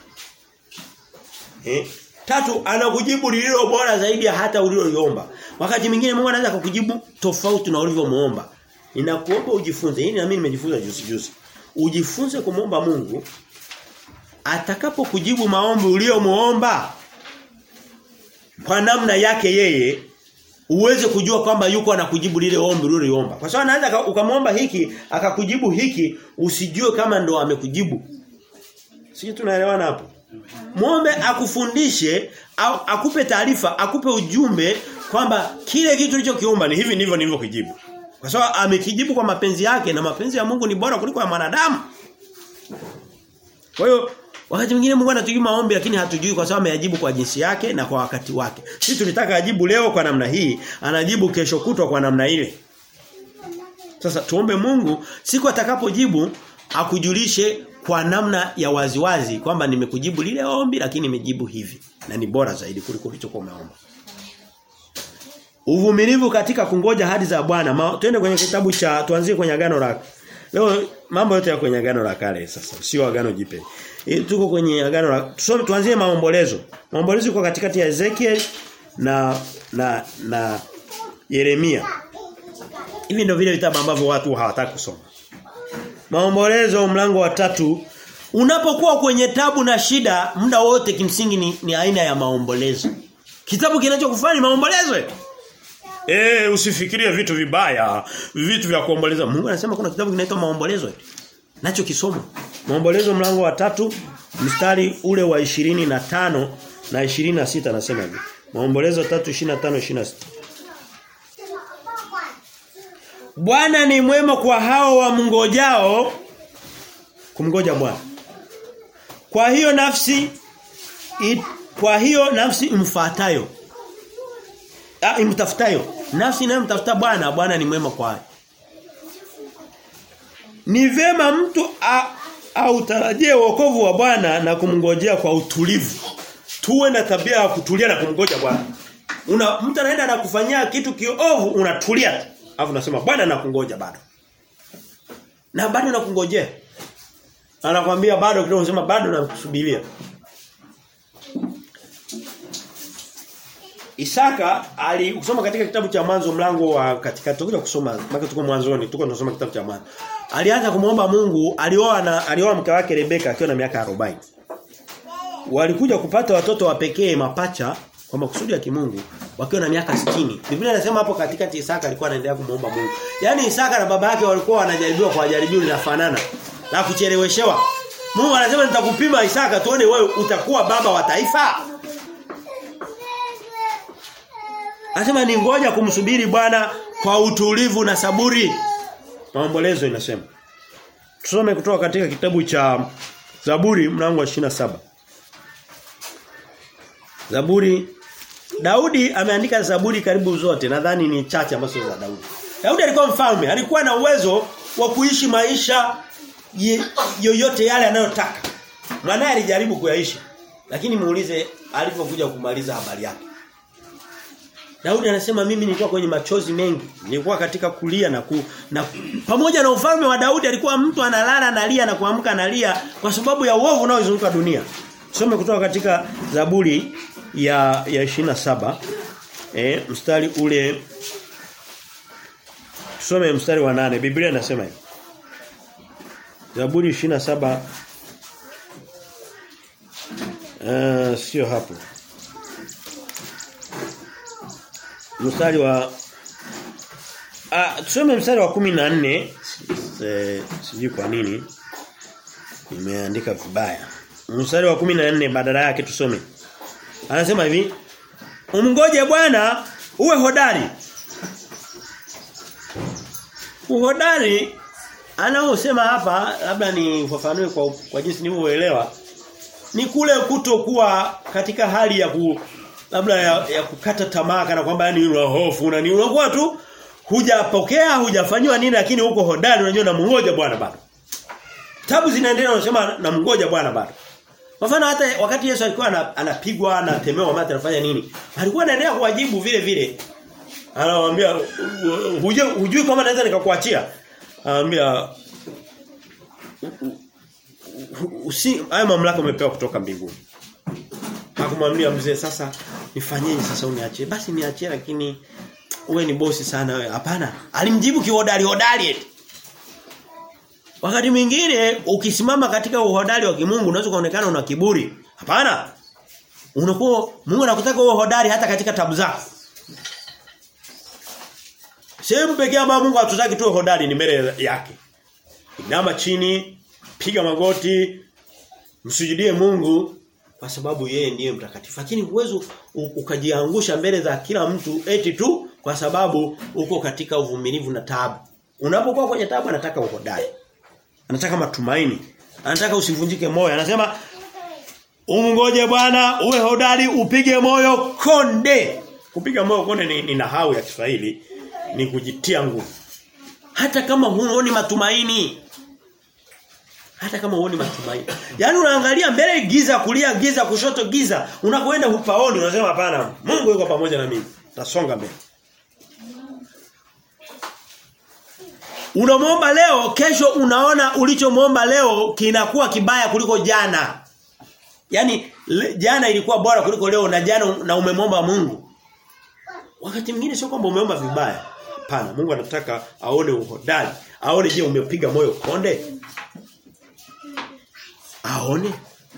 Eh? Tatu anakujibu lililo bora zaidi ya hata uliloliomba. Wakati mwingine Mungu anaweza kukujibu tofauti na ulivyomuomba. Ninakuomba ujifunze. Hii na mimi nimejifunza juzi juzi. Ujifunze kumuomba Mungu atakapokujibu maombi uliyomuomba kwa namna yake yeye uweze kujua kwamba yuko anakujibu lile ombi uliloliomba. Kwa sababu anaweza ukamwomba hiki akakujibu hiki usijue kama ndo amekujibu. Sisi tunaelewana hapo. Muombe akufundishe au akupe taarifa, akupe ujumbe kwamba kile kitu ulichokiomba ni hivi ndivyo nilivyokujibu. Kwa sababu amekijibu kwa mapenzi yake na mapenzi ya Mungu ni bora kuliko ya mwanadamu. Kwa hiyo wakati mwingine Mungu anatujibu maombi lakini hatujui kwa sababu ameyajibu kwa jinsi yake na kwa wakati wake. Sisi tulitaka ajibu leo kwa namna hii, anajibu kesho kutwa kwa namna ile. Sasa tuombe Mungu siku atakapojibu akujulishe kwa namna ya waziwazi kwamba nimekujibu lile ombi lakini nimejibu hivi na ni bora zaidi kuliko ulichokuwa umeomba. Uvumilivu katika kungoja hadi za Bwana. Twende kwenye kitabu cha tuanzie kwenye agano la Leo mambo yote ya kwenye agano la kale sasa, sio agano jipe. E, tuko kwenye agano la tusome tuanzie maombolezo. Maombolezo iko katikati ya Ezekiel na na na Yeremia. Hivi ndio vile vitabu ambavyo watu hawataka kusoma. Maombolezo mlango wa tatu unapokuwa kwenye tabu na shida muda wote kimsingi ni, ni aina ya maombolezo. Kitabu kinachokufanya maombolezo. Eh usifikirie vitu vibaya, vitu vya kuomboleza. Mungu anasema kuna kitabu kinaitwa maombolezo. Nacho kisomo. Maombolezo mlango wa tatu mstari ule wa ishirini na tano na ishirini na sita anasema hivi. Maombolezo 3:25 26. Bwana ni mwema kwa hao wamngojao kumngoja Bwana. Kwa hiyo nafsi it, kwa hiyo nafsi imfuatayo ah imtafutayo nafsi inayomtafuta Bwana Bwana ni mwema kwa Ni vema mtu autarajie wokovu wa Bwana na kumngojea kwa utulivu. Tuwe na tabia ya kutulia na kumngoja Bwana. Una mtu anaenda na kufanyia kitu kiovu unatulia. Alafu unasema Bwana nakungoja bado. Na bado nakungojea. Anakwambia bado kidogo unasema bado nakusubiria. Isaka alisoma katika kitabu cha mwanzo mlango wa katikati tutakuja kusoma mpaka tuko mwanzoni tuko tunasoma kitabu cha mwanzo. Alianza kumuomba Mungu, alioa na alioa mke wake Rebeka akiwa na miaka 40. Walikuja kupata watoto wa pekee mapacha kwa makusudi ya kimungu wakiwa na miaka 60. Biblia inasema hapo katikati Isaka alikuwa anaendelea kumuomba Mungu. Yaani Isaka na baba yake walikuwa wanajaribiwa kwa jaribio linafanana la kucheleweshewa. Mungu anasema nitakupima Isaka tuone wewe utakuwa baba wa taifa. Anasema ni ngoja kumsubiri Bwana kwa utulivu na saburi. Maombolezo inasema. Tusome kutoka katika kitabu cha Zaburi mlango wa 27. Zaburi Daudi ameandika Zaburi karibu zote nadhani ni chache ambazo za Daudi. Daudi alikuwa mfalme, alikuwa na uwezo wa kuishi maisha ye, yoyote yale anayotaka. Mwanae alijaribu kuyaishi. Lakini muulize alipokuja kumaliza habari yake. Daudi anasema mimi nilikuwa kwenye machozi mengi. Nilikuwa katika kulia na ku, na pamoja na ufalme wa Daudi alikuwa mtu analala analia na kuamka analia kwa sababu ya uovu unaozunguka dunia. Tusome kutoka katika Zaburi ya ya 27 eh mstari ule Tusome mstari wa nane Biblia inasema hivi. Zaburi 27 uh, sio hapo. Mstari wa Ah tusome mstari wa 14 sijui kwa nini nimeandika vibaya. Mstari wa 14 badala yake tusome. Anasema hivi Umngoje Bwana uwe hodari. Uhodari anaosema hapa labda ni ufafanue kwa kwa jinsi nilivyoelewa ni kule kutokuwa katika hali ya ku labda ya, ya kukata tamaa kana kwamba yani una hofu na ni unakuwa tu hujapokea hujafanywa nini lakini uko hodari unajua na mngoja Bwana bado. Tabu zinaendelea unasema na mngoja Bwana bado. Kwa mfano hata wakati Yesu alikuwa anapigwa anatemewa mate anafanya nini? Alikuwa anaendelea kuwajibu vile vile. Anawaambia hujui hujui kama naweza nikakuachia. Anamwambia usi haya mamlaka umepewa kutoka mbinguni. Hakumwambia mzee sasa nifanyeje sasa uniachie? Basi niachie lakini uwe ni bosi sana wewe. Hapana. Alimjibu kihodari hodari eti. Wakati mwingine ukisimama katika uhodari wa kimungu unaweza kuonekana una kiburi. Hapana. Unakuwa Mungu anakutaka uwe hodari hata katika tabu zako. Sehemu pekee ambayo Mungu hatutaki tuwe hodari ni mbele yake. Inama chini, piga magoti, msujudie Mungu kwa sababu yeye ndiye mtakatifu. Lakini uwezo ukajiangusha mbele za kila mtu eti tu kwa sababu uko katika uvumilivu na taabu. Unapokuwa kwenye taabu anataka uhodari. Anataka matumaini. Anataka usivunjike moyo. Anasema umngoje Bwana, uwe hodari, upige moyo konde. Kupiga moyo konde ni, ni nahau ya Kiswahili ni kujitia nguvu. Hata kama huoni matumaini. Hata kama huoni matumaini. Yaani unaangalia mbele giza, kulia giza, kushoto giza. Unapoenda hupaoni unasema hapana. Mungu yuko pamoja na mimi. Tasonga mbele. Unamwomba leo, kesho unaona ulichomwomba leo kinakuwa kibaya kuliko jana. Yaani le, jana ilikuwa bora kuliko leo na jana na umemwomba Mungu. Wakati mwingine sio kwamba umeomba vibaya. Hapana, Mungu anataka aone uhodari. Aone je umepiga moyo konde? Aone.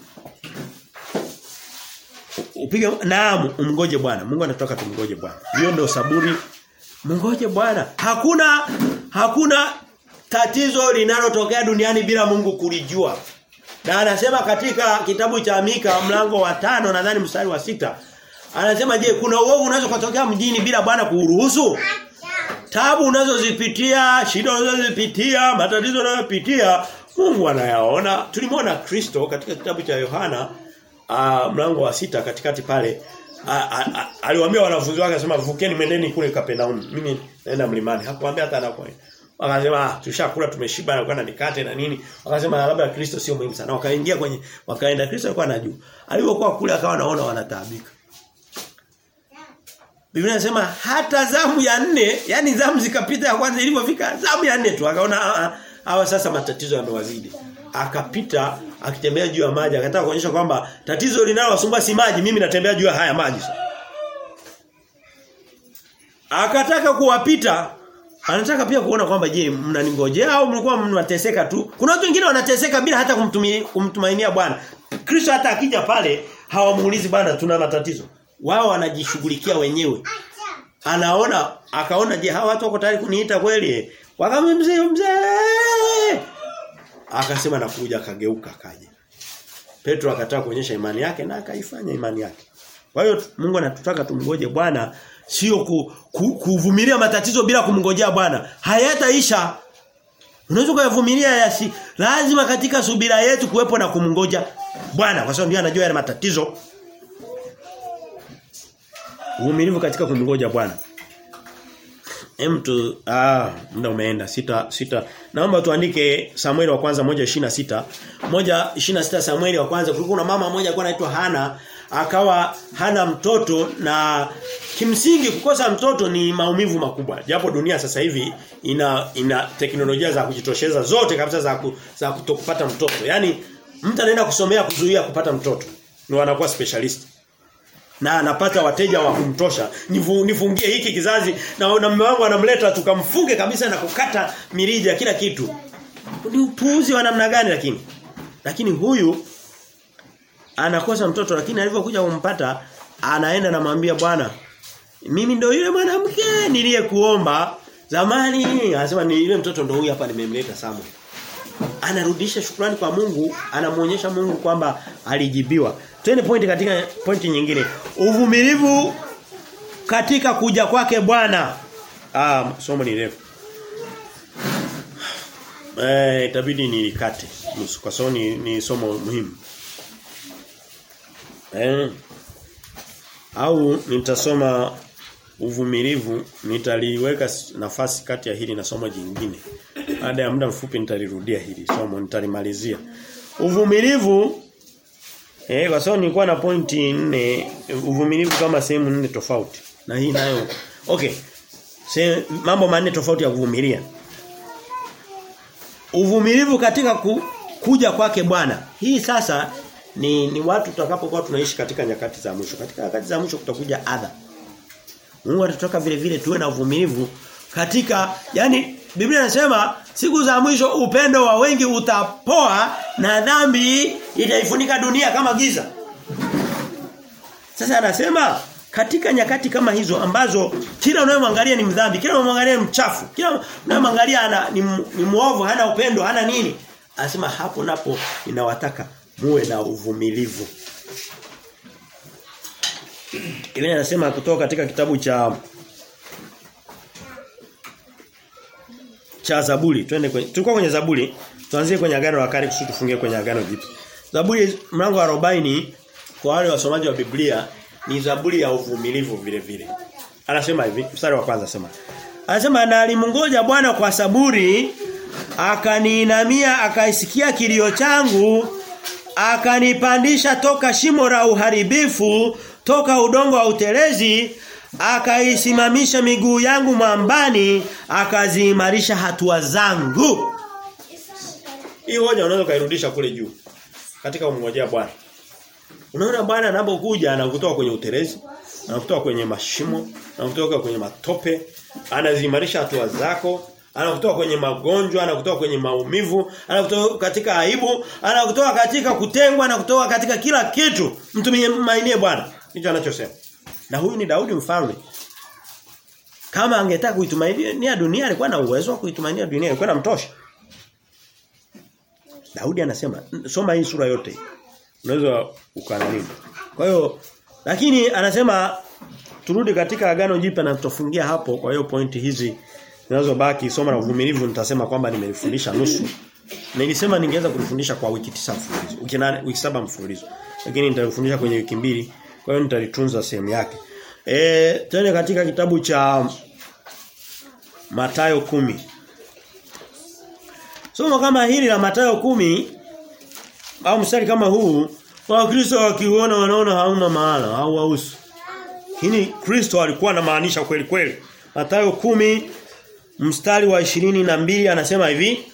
Upige naam, umngoje Bwana. Mungu anataka tumngoje Bwana. Hiyo ndio saburi. Mngoje Bwana. Hakuna hakuna tatizo linalotokea duniani bila Mungu kulijua. Na anasema katika kitabu cha Mika mlango wa tano nadhani mstari wa sita Anasema je, kuna uovu unaweza kutokea mjini bila Bwana kuruhusu? Tabu unazozipitia, shida unazozipitia, matatizo unayopitia, Mungu anayaona. Tulimwona Kristo katika kitabu cha Yohana uh, mlango wa sita katikati pale aliwaambia wanafunzi wake akasema vukeni mendeni kule Kapernaum. Mimi naenda mlimani. Hakuambia hata anakwenda. Wakasema ah, tushakula tumeshiba na kwenda mikate na nini. Wakasema labda Kristo sio muhimu sana. Wakaingia kwenye wakaenda Kristo alikuwa anajua. Alipokuwa kule akawa anaona wanataabika. Biblia inasema hata zamu ya nne, yani zamu zikapita ya kwanza ilipofika zamu ya nne tu akaona hawa sasa matatizo yamewazidi. Akapita akitembea juu ya maji akataka kuonyesha kwamba tatizo linalowasumbua si maji mimi natembea juu ya haya maji. Akataka kuwapita anataka pia kuona kwamba je mnaningojea au mlikuwa mnateseka tu. Kuna watu wengine wanateseka bila hata kumtumainia kumtumainia Bwana. Kristo hata akija pale hawamuulizi bwana tuna matatizo. Wao wanajishughulikia wenyewe. Anaona akaona je hawa watu wako tayari kuniita kweli? Wakamwambia mzee mzee. Akasema nakuja akageuka akaja. Petro akataka kuonyesha imani yake na akaifanya imani yake. Kwa hiyo Mungu anatutaka tumngoje Bwana sio ku, ku, kuvumilia matatizo bila kumngojea Bwana. Hayataisha. Unaweza kuyavumilia yasi. Lazima katika subira yetu kuwepo na kumngoja Bwana kwa sababu ndiye anajua yale matatizo. Uvumilivu katika kumngoja Bwana. Hem tu ah muda umeenda sita sita naomba tuandike Samueli wa kwanza 1:26 1:26 Samueli wa kwanza kulikuwa na mama mmoja alikuwa anaitwa Hana akawa hana mtoto na kimsingi kukosa mtoto ni maumivu makubwa japo dunia sasa hivi ina ina teknolojia za kujitosheza zote kabisa za ku, za kutokupata mtoto yani mtu anaenda kusomea kuzuia kupata mtoto ni wanakuwa specialist na anapata wateja wa kumtosha Nifu, nifungie hiki kizazi na, na mume wangu anamleta tukamfunge kabisa na kukata mirija kila kitu ni upuuzi wa namna gani lakini lakini huyu anakosa mtoto lakini alivyokuja kumpata anaenda namwambia bwana mimi ndo yule mwanamke niliyekuomba zamani anasema ni yule mtoto ndo huyu hapa nimemleta Samuel anarudisha shukrani kwa Mungu anamuonyesha Mungu kwamba alijibiwa Twende pointi katika pointi nyingine. Uvumilivu katika kuja kwake Bwana. Ah, somo ni refu. Eh, itabidi nilikate nusu kwa sababu ni, ni somo muhimu. Eh. Au nitasoma uvumilivu nitaliweka nafasi kati ya hili na somo jingine. Baada ya muda mfupi nitalirudia hili somo nitalimalizia. Uvumilivu Eh kwa sababu nilikuwa na pointi nne uvumilivu kama sehemu nne tofauti. Na hii nayo okay. Se, mambo manne tofauti ya kuvumilia. Uvumilivu katika ku, kuja kwake Bwana. Hii sasa ni ni watu tutakapokuwa tunaishi katika nyakati za mwisho. Katika nyakati za mwisho kutakuja adha. Mungu atatoka vile vile tuwe na uvumilivu katika yani Biblia inasema siku za mwisho upendo wa wengi utapoa na dhambi itaifunika dunia kama giza. Sasa anasema katika nyakati kama hizo ambazo kila unayemwangalia ni mdhambi, kila unayemwangalia ni mchafu, kila unayemwangalia ana ni, ni muovu, hana upendo, hana nini? Anasema hapo napo ninawataka muwe na uvumilivu. Ile anasema kutoka katika kitabu cha cha Zaburi. Twende kwenye tulikuwa kwenye Zaburi. Tuanzie kwenye agano la kale kusudi tufungie kwenye agano jipya. Zaburi mlango wa 40 kwa wale wasomaji wa Biblia ni Zaburi ya uvumilivu vile vile. Anasema hivi, mstari wa kwanza sema. Anasema na alimngoja Bwana kwa saburi akaniinamia akaisikia kilio changu akanipandisha toka shimo la uharibifu toka udongo wa utelezi akaisimamisha miguu yangu mwambani akaziimarisha hatua zangu hii hoja unaweza kairudisha kule juu katika kumngojea Bwana unaona Bwana anapokuja anakutoa kwenye utelezi anakutoa kwenye mashimo anakutoa kwenye matope anaziimarisha hatua zako anakutoa kwenye magonjwa, anakutoa kwenye maumivu, anakutoa katika aibu, anakutoa katika kutengwa, anakutoa katika kila kitu. Mtumainie Bwana. Hicho anachosema. Na huyu ni Daudi mfalme. Kama angetaka kuitumainia dunia alikuwa na uwezo wa kuitumainia dunia, alikuwa namtosha. Daudi anasema, soma hii sura yote. Unaweza ukanani. Kwa hiyo lakini anasema turudi katika agano jipya na tutafungia hapo kwa hiyo pointi hizi zinazobaki somo la uvumilivu nitasema kwamba nimelifundisha nusu. Nilisema ningeweza kulifundisha kwa wiki tisa mfululizo. Wiki nane, wiki saba mfululizo. Lakini nitalifundisha kwenye wiki mbili. Kwa hiyo nitalitunza sehemu yake. Eh, tena katika kitabu cha Matayo kumi Somo kama hili la Matayo kumi au mstari kama huu Wakristo wakiona wanaona hauna maana au hausu. Hili Kristo alikuwa anamaanisha kweli kweli. Matayo kumi mstari wa ishirini na mbili anasema hivi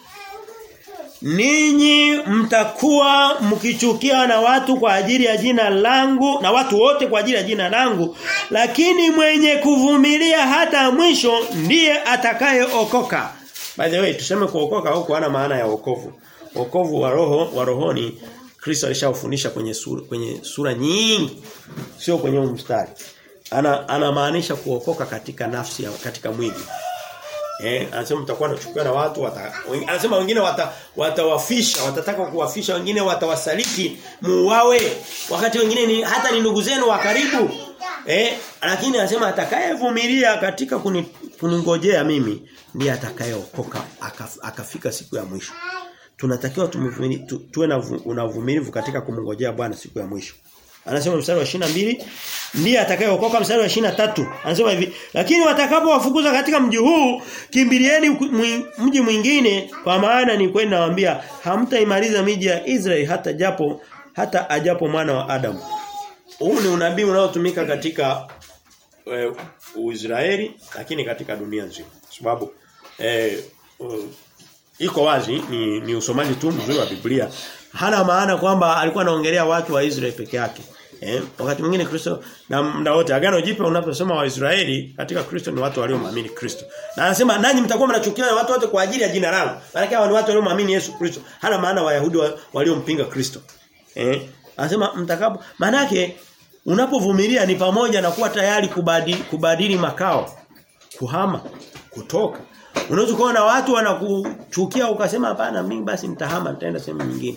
Ninyi mtakuwa mkichukia na watu kwa ajili ya jina langu na watu wote kwa ajili ya jina langu lakini mwenye kuvumilia hata mwisho ndiye atakayeokoka. By the way tuseme kuokoka huko hana maana ya wokovu. Wokovu wa roho wa rohoni Kristo alishafundisha kwenye sura, kwenye sura nyingi sio kwenye mstari. Ana anamaanisha kuokoka katika nafsi ya katika mwili. Eh, anasema mtakuwa nachukiwa na watu wata, anasema wengine wata, watawafisha, watataka kuwafisha, wengine watawasaliti muuawe, wakati wengine ni hata ni ndugu zenu wa karibu. Eh, lakini anasema atakayevumilia katika kuni, kuningojea mimi ndiye atakayeokoka akaf, akafika siku ya mwisho. Tunatakiwa tu, tuwe na unavumilivu katika kumngojea Bwana siku ya mwisho. Anasema mstari wa 22 ndiye atakayeokoka mstari wa 23. Anasema hivi, lakini watakapowafukuza katika mji huu, kimbilieni mji mwingine kwa maana ni kweli nawaambia hamtaimaliza miji ya Israeli hata japo hata ajapo mwana wa Adamu. Huu ni unabii unaotumika katika e, Uisraeli lakini katika dunia nzima. Sababu e, uh, iko wazi ni, ni usomaji tu mzuri wa Biblia. Hana maana kwamba alikuwa anaongelea watu wa Israeli peke yake. Eh, wakati mwingine Kristo na muda wote agano jipya unaposoma wa Israeli katika Kristo ni watu waliomwamini Kristo. Na anasema nanyi mtakuwa mnachukiwa na watu wote kwa ajili ya jina langu. Maana hawa ni watu waliomwamini Yesu Kristo. Hana maana Wayahudi waliompinga Kristo. Eh, anasema mtakapo maana yake unapovumilia ni pamoja na kuwa tayari kubadili, kubadili makao, kuhama, kutoka. Unaweza kuona watu wanakuchukia ukasema hapana mimi basi nitahama nitaenda sehemu nyingine.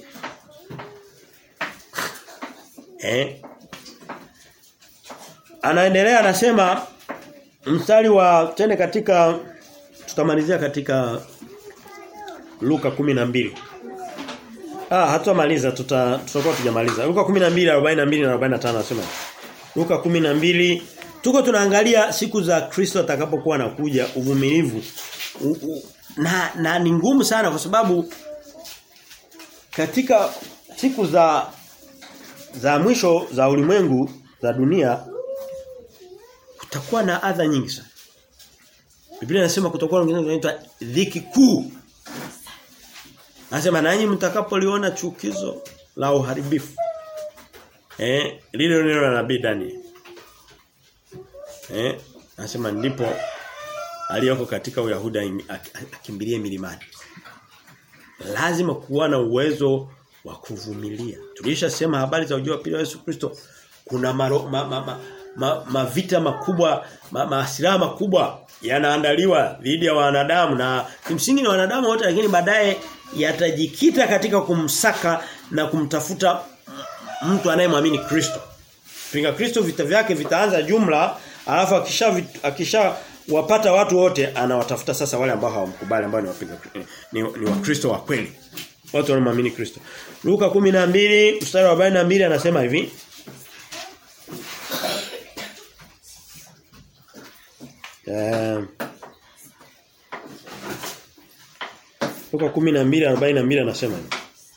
Eh? Anaendelea anasema mstari wa tene katika tutamalizia katika Luka 12. Ah hatumaliza tuta tutakuwa tujamaliza. Luka 12 42 na 45 anasema. Luka 12 tuko tunaangalia siku za Kristo atakapokuwa anakuja uvumilivu. U, u, na na ni ngumu sana kwa sababu katika siku za za mwisho za ulimwengu za dunia kutakuwa na adha nyingi sana. Biblia inasema kutakuwa na wengine wanaitwa dhiki kuu. Anasema nanyi mtakapoliona chukizo la uharibifu. Eh, lile neno la nabii Daniel. Eh, anasema ndipo aliyoko katika Uyahudi akimbilie milimani. Lazima kuwa na uwezo wa kuvumilia. Tulishasema habari za ujio wa pili wa Yesu Kristo kuna maro, ma, ma, ma, ma, mavita makubwa ma, maasilaha makubwa yanaandaliwa dhidi ya wanadamu na kimsingi ni wanadamu wote lakini baadaye yatajikita katika kumsaka na kumtafuta mtu anayemwamini Kristo. Pinga Kristo vita vyake vitaanza jumla alafu akisha akisha wapata watu wote anawatafuta sasa wale ambao hawamkubali ambao ni wapinga ni, ni wakristo wa kweli. Watu wanaoamini Kristo. Luka 12 mstari wa 42 anasema hivi. Uh, Luka 12:42 anasema hivi.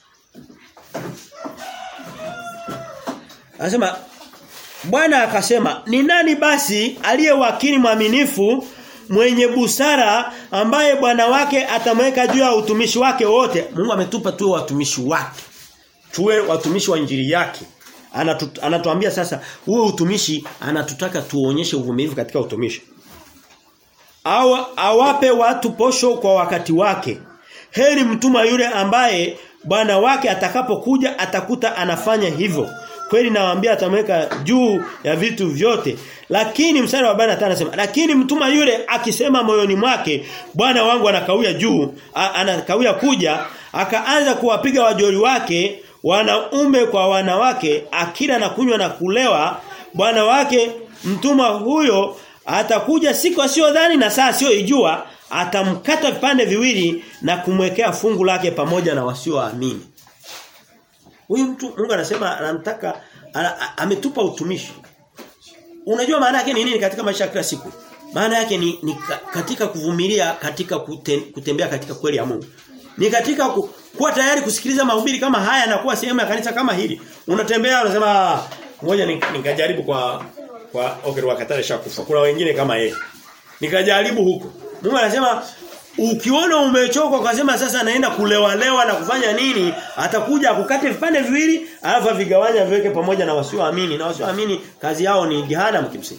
Anasema Bwana akasema, "Ni nani basi aliye wakili mwaminifu mwenye busara ambaye bwana wake atamweka juu ya utumishi wake wote?" Mungu ametupa tuwe watumishi wake. Tuwe watumishi wa injili yake. Anatu, anatuambia sasa huo utumishi anatutaka tuonyeshe uvumilivu katika utumishi. Au awape watu posho kwa wakati wake. Heri mtuma yule ambaye bwana wake atakapokuja atakuta anafanya hivyo. Kweli nawaambia atamweka juu ya vitu vyote. Lakini mstari wa 45 anasema, lakini mtuma yule akisema moyoni mwake, bwana wangu anakawia juu, anakawia kuja, akaanza kuwapiga wajori wake wanaume kwa wanawake, akila na kunywa na kulewa, bwana wake mtuma huyo atakuja siku asiyodhani na saa asiyoijua, atamkata vipande viwili na kumwekea fungu lake pamoja na wasioamini. Huyu mtu Mungu anasema anamtaka ametupa utumishi. Unajua maana yake ni nini katika maisha ya kila siku? Maana yake ni, ni katika kuvumilia katika kute, kutembea katika kweli ya Mungu. Ni katika ku, kuwa tayari kusikiliza mahubiri kama haya na kuwa sehemu ya kanisa kama hili. Unatembea unasema ngoja nikajaribu kwa kwa okay wakatale shakufa. Kuna wengine kama yeye. Nikajaribu huko. Mungu anasema ukiona umechoka ukasema sasa naenda kulewa lewa na kufanya nini atakuja akukate vipande viwili alafu vigawanya viweke pamoja na wasioamini na wasioamini kazi yao ni jehanamu kimsingi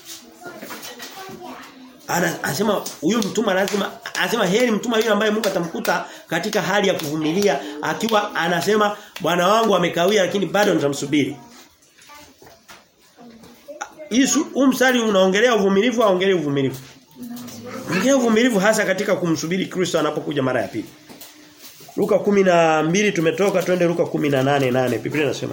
anasema huyu mtuma lazima anasema heri mtuma yule ambaye Mungu atamkuta katika hali ya kuvumilia akiwa anasema bwana wangu amekawia lakini bado nitamsubiri Yesu umsali unaongelea uvumilivu au ongelea uvumilivu Ongea uvumilivu hasa katika kumsubiri Kristo anapokuja mara ya pili. Luka 12 tumetoka twende Luka 18:8 Biblia inasema.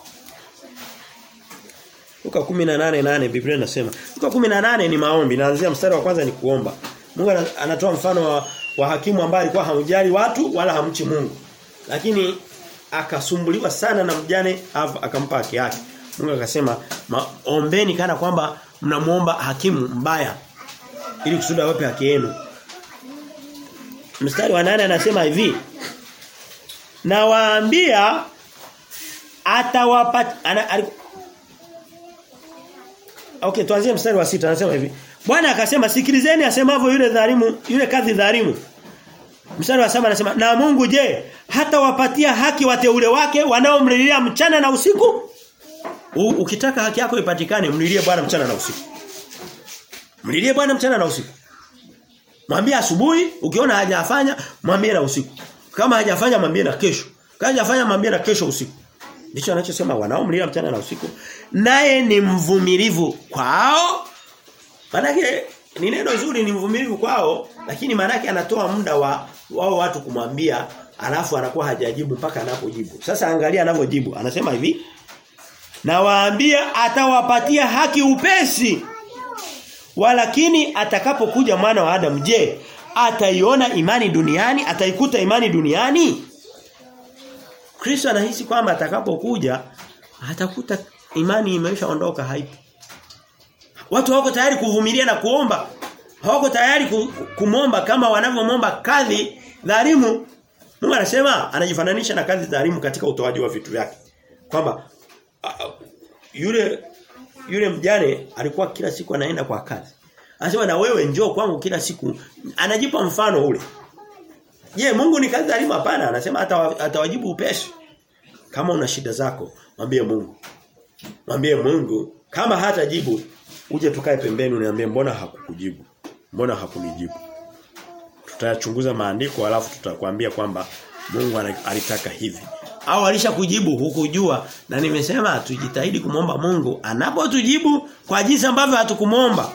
Luka 18:8 Biblia inasema. Luka 18 ni maombi, naanzia mstari wa kwanza ni kuomba. Mungu anatoa mfano wa, wa hakimu ambaye alikuwa hamjali watu wala hamchi Mungu. Lakini akasumbuliwa sana na mjane akampa haki yake. Mungu akasema ombeni kana kwamba mnamuomba hakimu mbaya ili kusudi awape haki yenu. Mstari wa nane anasema hivi. Na waambia atawapa ana, Okay, tuanzie mstari wa sita anasema hivi. Bwana akasema sikilizeni asemavyo yule dhalimu, yule kadhi dhalimu. Mstari wa saba anasema na Mungu je, hata wapatia haki wateule wake wanaomlilia mchana na usiku? U, ukitaka haki yako ipatikane mlilie Bwana mchana na usiku. Mlilie Bwana mchana na usiku. Mwambie asubuhi, ukiona hajafanya, mwambie na usiku. Kama hajafanya mwambie na kesho. Kama hajafanya mwambie na kesho usiku. Ndicho anachosema wanaomlilia mchana na usiku. Naye ni mvumilivu kwao. Maanake ni neno zuri ni mvumilivu kwao, lakini maanake anatoa muda wa wao watu kumwambia alafu anakuwa hajajibu mpaka anapojibu. Sasa angalia anavyojibu. Anasema hivi, na waambia atawapatia haki upesi. Walakini atakapokuja mwana wa Adam je, ataiona imani duniani? Ataikuta imani duniani? Kristo anahisi kwamba atakapokuja atakuta imani imeshaondoka haipo. Watu hawako tayari kuvumilia na kuomba. Hawako tayari kumomba kama wanavyomomba kadhi dhalimu. Mungu anasema anajifananisha na kadhi dhalimu katika utoaji wa vitu vyake. Kwamba uh, yule yule mjane alikuwa kila siku anaenda kwa kazi. Anasema na wewe njoo kwangu kila siku. Anajipa mfano ule. Je, Mungu ni kazi dhalimu hapana? Anasema atawajibu upesi. Kama una shida zako, mwambie Mungu. Mwambie Mungu kama hatajibu uje tukae pembeni uniambie mbona hakukujibu? Mbona hakunijibu? Tutayachunguza maandiko alafu tutakwambia kwamba Mungu alitaka hivi. Au alishakujibu hukujua na nimesema tujitahidi kumomba Mungu anapotujibu kwa jinsi ambavyo hatukumomba.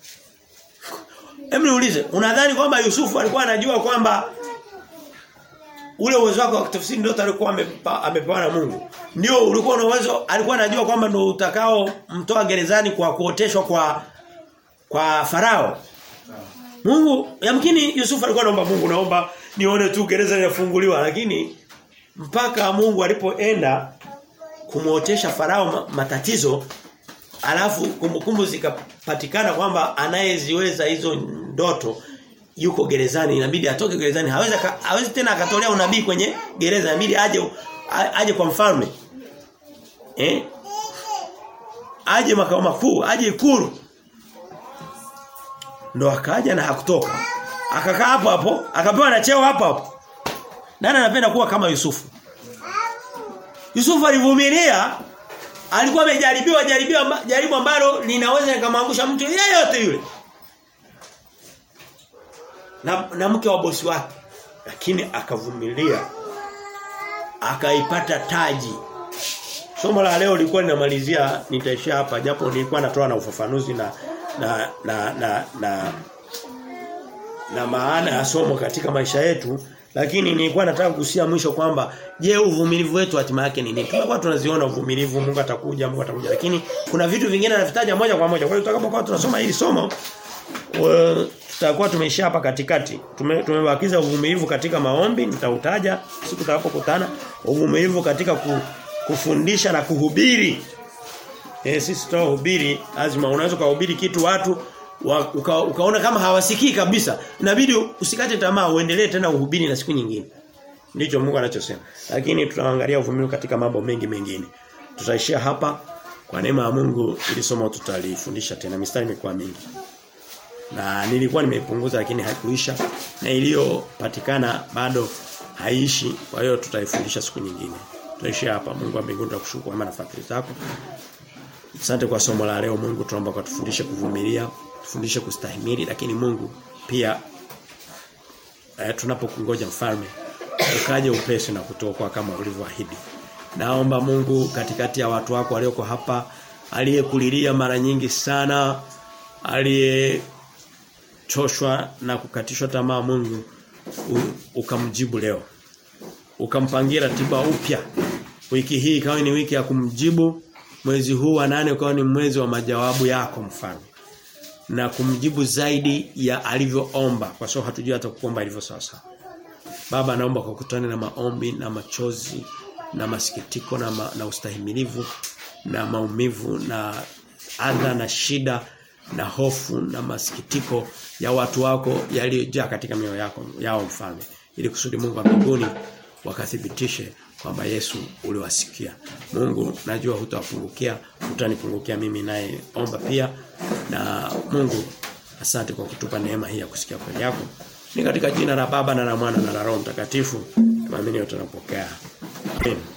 Hebu niulize, unadhani kwamba Yusufu alikuwa anajua kwamba ule uwezo wake wa kutafsiri ndoto alikuwa amepewa na Mungu. Ndio ulikuwa na uwezo alikuwa anajua kwamba ndio utakao mtoa gerezani kwa kuoteshwa kwa kwa farao. Mungu yamkini Yusufu alikuwa anaomba Mungu naomba nione tu gereza linafunguliwa lakini mpaka Mungu alipoenda kumuotesha farao matatizo alafu kumbukumbu zikapatikana kwamba anayeziweza hizo ndoto yuko gerezani inabidi atoke gerezani hawezi hawezi tena akatolea unabii kwenye gereza inabidi aje aje kwa mfalme eh aje makao makuu aje ikulu ndo akaja na hakutoka akakaa hapo hapo akapewa na cheo hapo hapo nani anapenda kuwa kama Yusufu Yusufu alivumilia alikuwa amejaribiwa jaribiwa jaribu ambalo linaweza likamwangusha mtu yeyote yule na, na mke wa bosi wake lakini akavumilia akaipata taji somo la leo lilikuwa linamalizia nitaishia hapa japo nilikuwa natoa na ufafanuzi na na na na, na na maana ya somo katika maisha yetu lakini nilikuwa nataka kugusia mwisho kwamba je uvumilivu wetu hatima yake ni nini tumekuwa tunaziona uvumilivu Mungu atakuja Mungu atakuja lakini kuna vitu vingine anavitaja moja kwa moja kwa hiyo tutakapokuwa tunasoma hili somo tutakuwa tumeishia hapa katikati Tume, tumebakiza uvumilivu katika maombi nitautaja siku tutakapokutana uvumilivu katika ku, kufundisha na kuhubiri eh sisi tutahubiri lazima unaweza kuhubiri kitu watu wa, uka, ukaona kama hawasikii kabisa inabidi usikate tamaa uendelee tena uhubiri na siku nyingine ndicho Mungu anachosema lakini tutaangalia uvumilivu katika mambo mengi mengine tutaishia hapa kwa neema ya Mungu ili somo tutalifundisha tena mistari imekuwa mingi na nilikuwa nimeipunguza lakini haikuisha na iliyopatikana bado haishi kwa hiyo tutaifundisha siku nyingine tutaishia hapa Mungu wa mbinguni tukushukuru kwa nafasi zako Asante kwa somo la leo Mungu tunaomba kwa tufundishe kuvumilia, tufundishe kustahimili lakini Mungu pia eh, tunapokungoja mfalme ukaje upesi na kutoka kama ulivyoahidi. Naomba Mungu katikati ya watu wako walioko hapa aliyekulilia mara nyingi sana aliyechoshwa na kukatishwa tamaa Mungu u, ukamjibu leo. Ukampangia ratiba upya. Wiki hii ikawa ni wiki ya kumjibu mwezi huu wa nane ukawa ni mwezi wa majawabu yako mfano na kumjibu zaidi ya alivyoomba kwa sababu hatujui hata kuomba ilivyo sasa baba naomba kwa kutana na maombi na machozi na masikitiko na, ma, na ustahimilivu na maumivu na adha na shida na hofu na masikitiko ya watu wako yaliyojaa katika mioyo yako yao mfalme ili kusudi Mungu wa mbinguni wakathibitishe kwamba Yesu uliwasikia. Mungu najua hutawapungukia, utanipungukia mimi naye omba pia na Mungu asante kwa kutupa neema hii ya kusikia kweli yako. Ni katika jina la Baba na la Mwana na la Roho Mtakatifu. Tuamini tunapokea. Amen.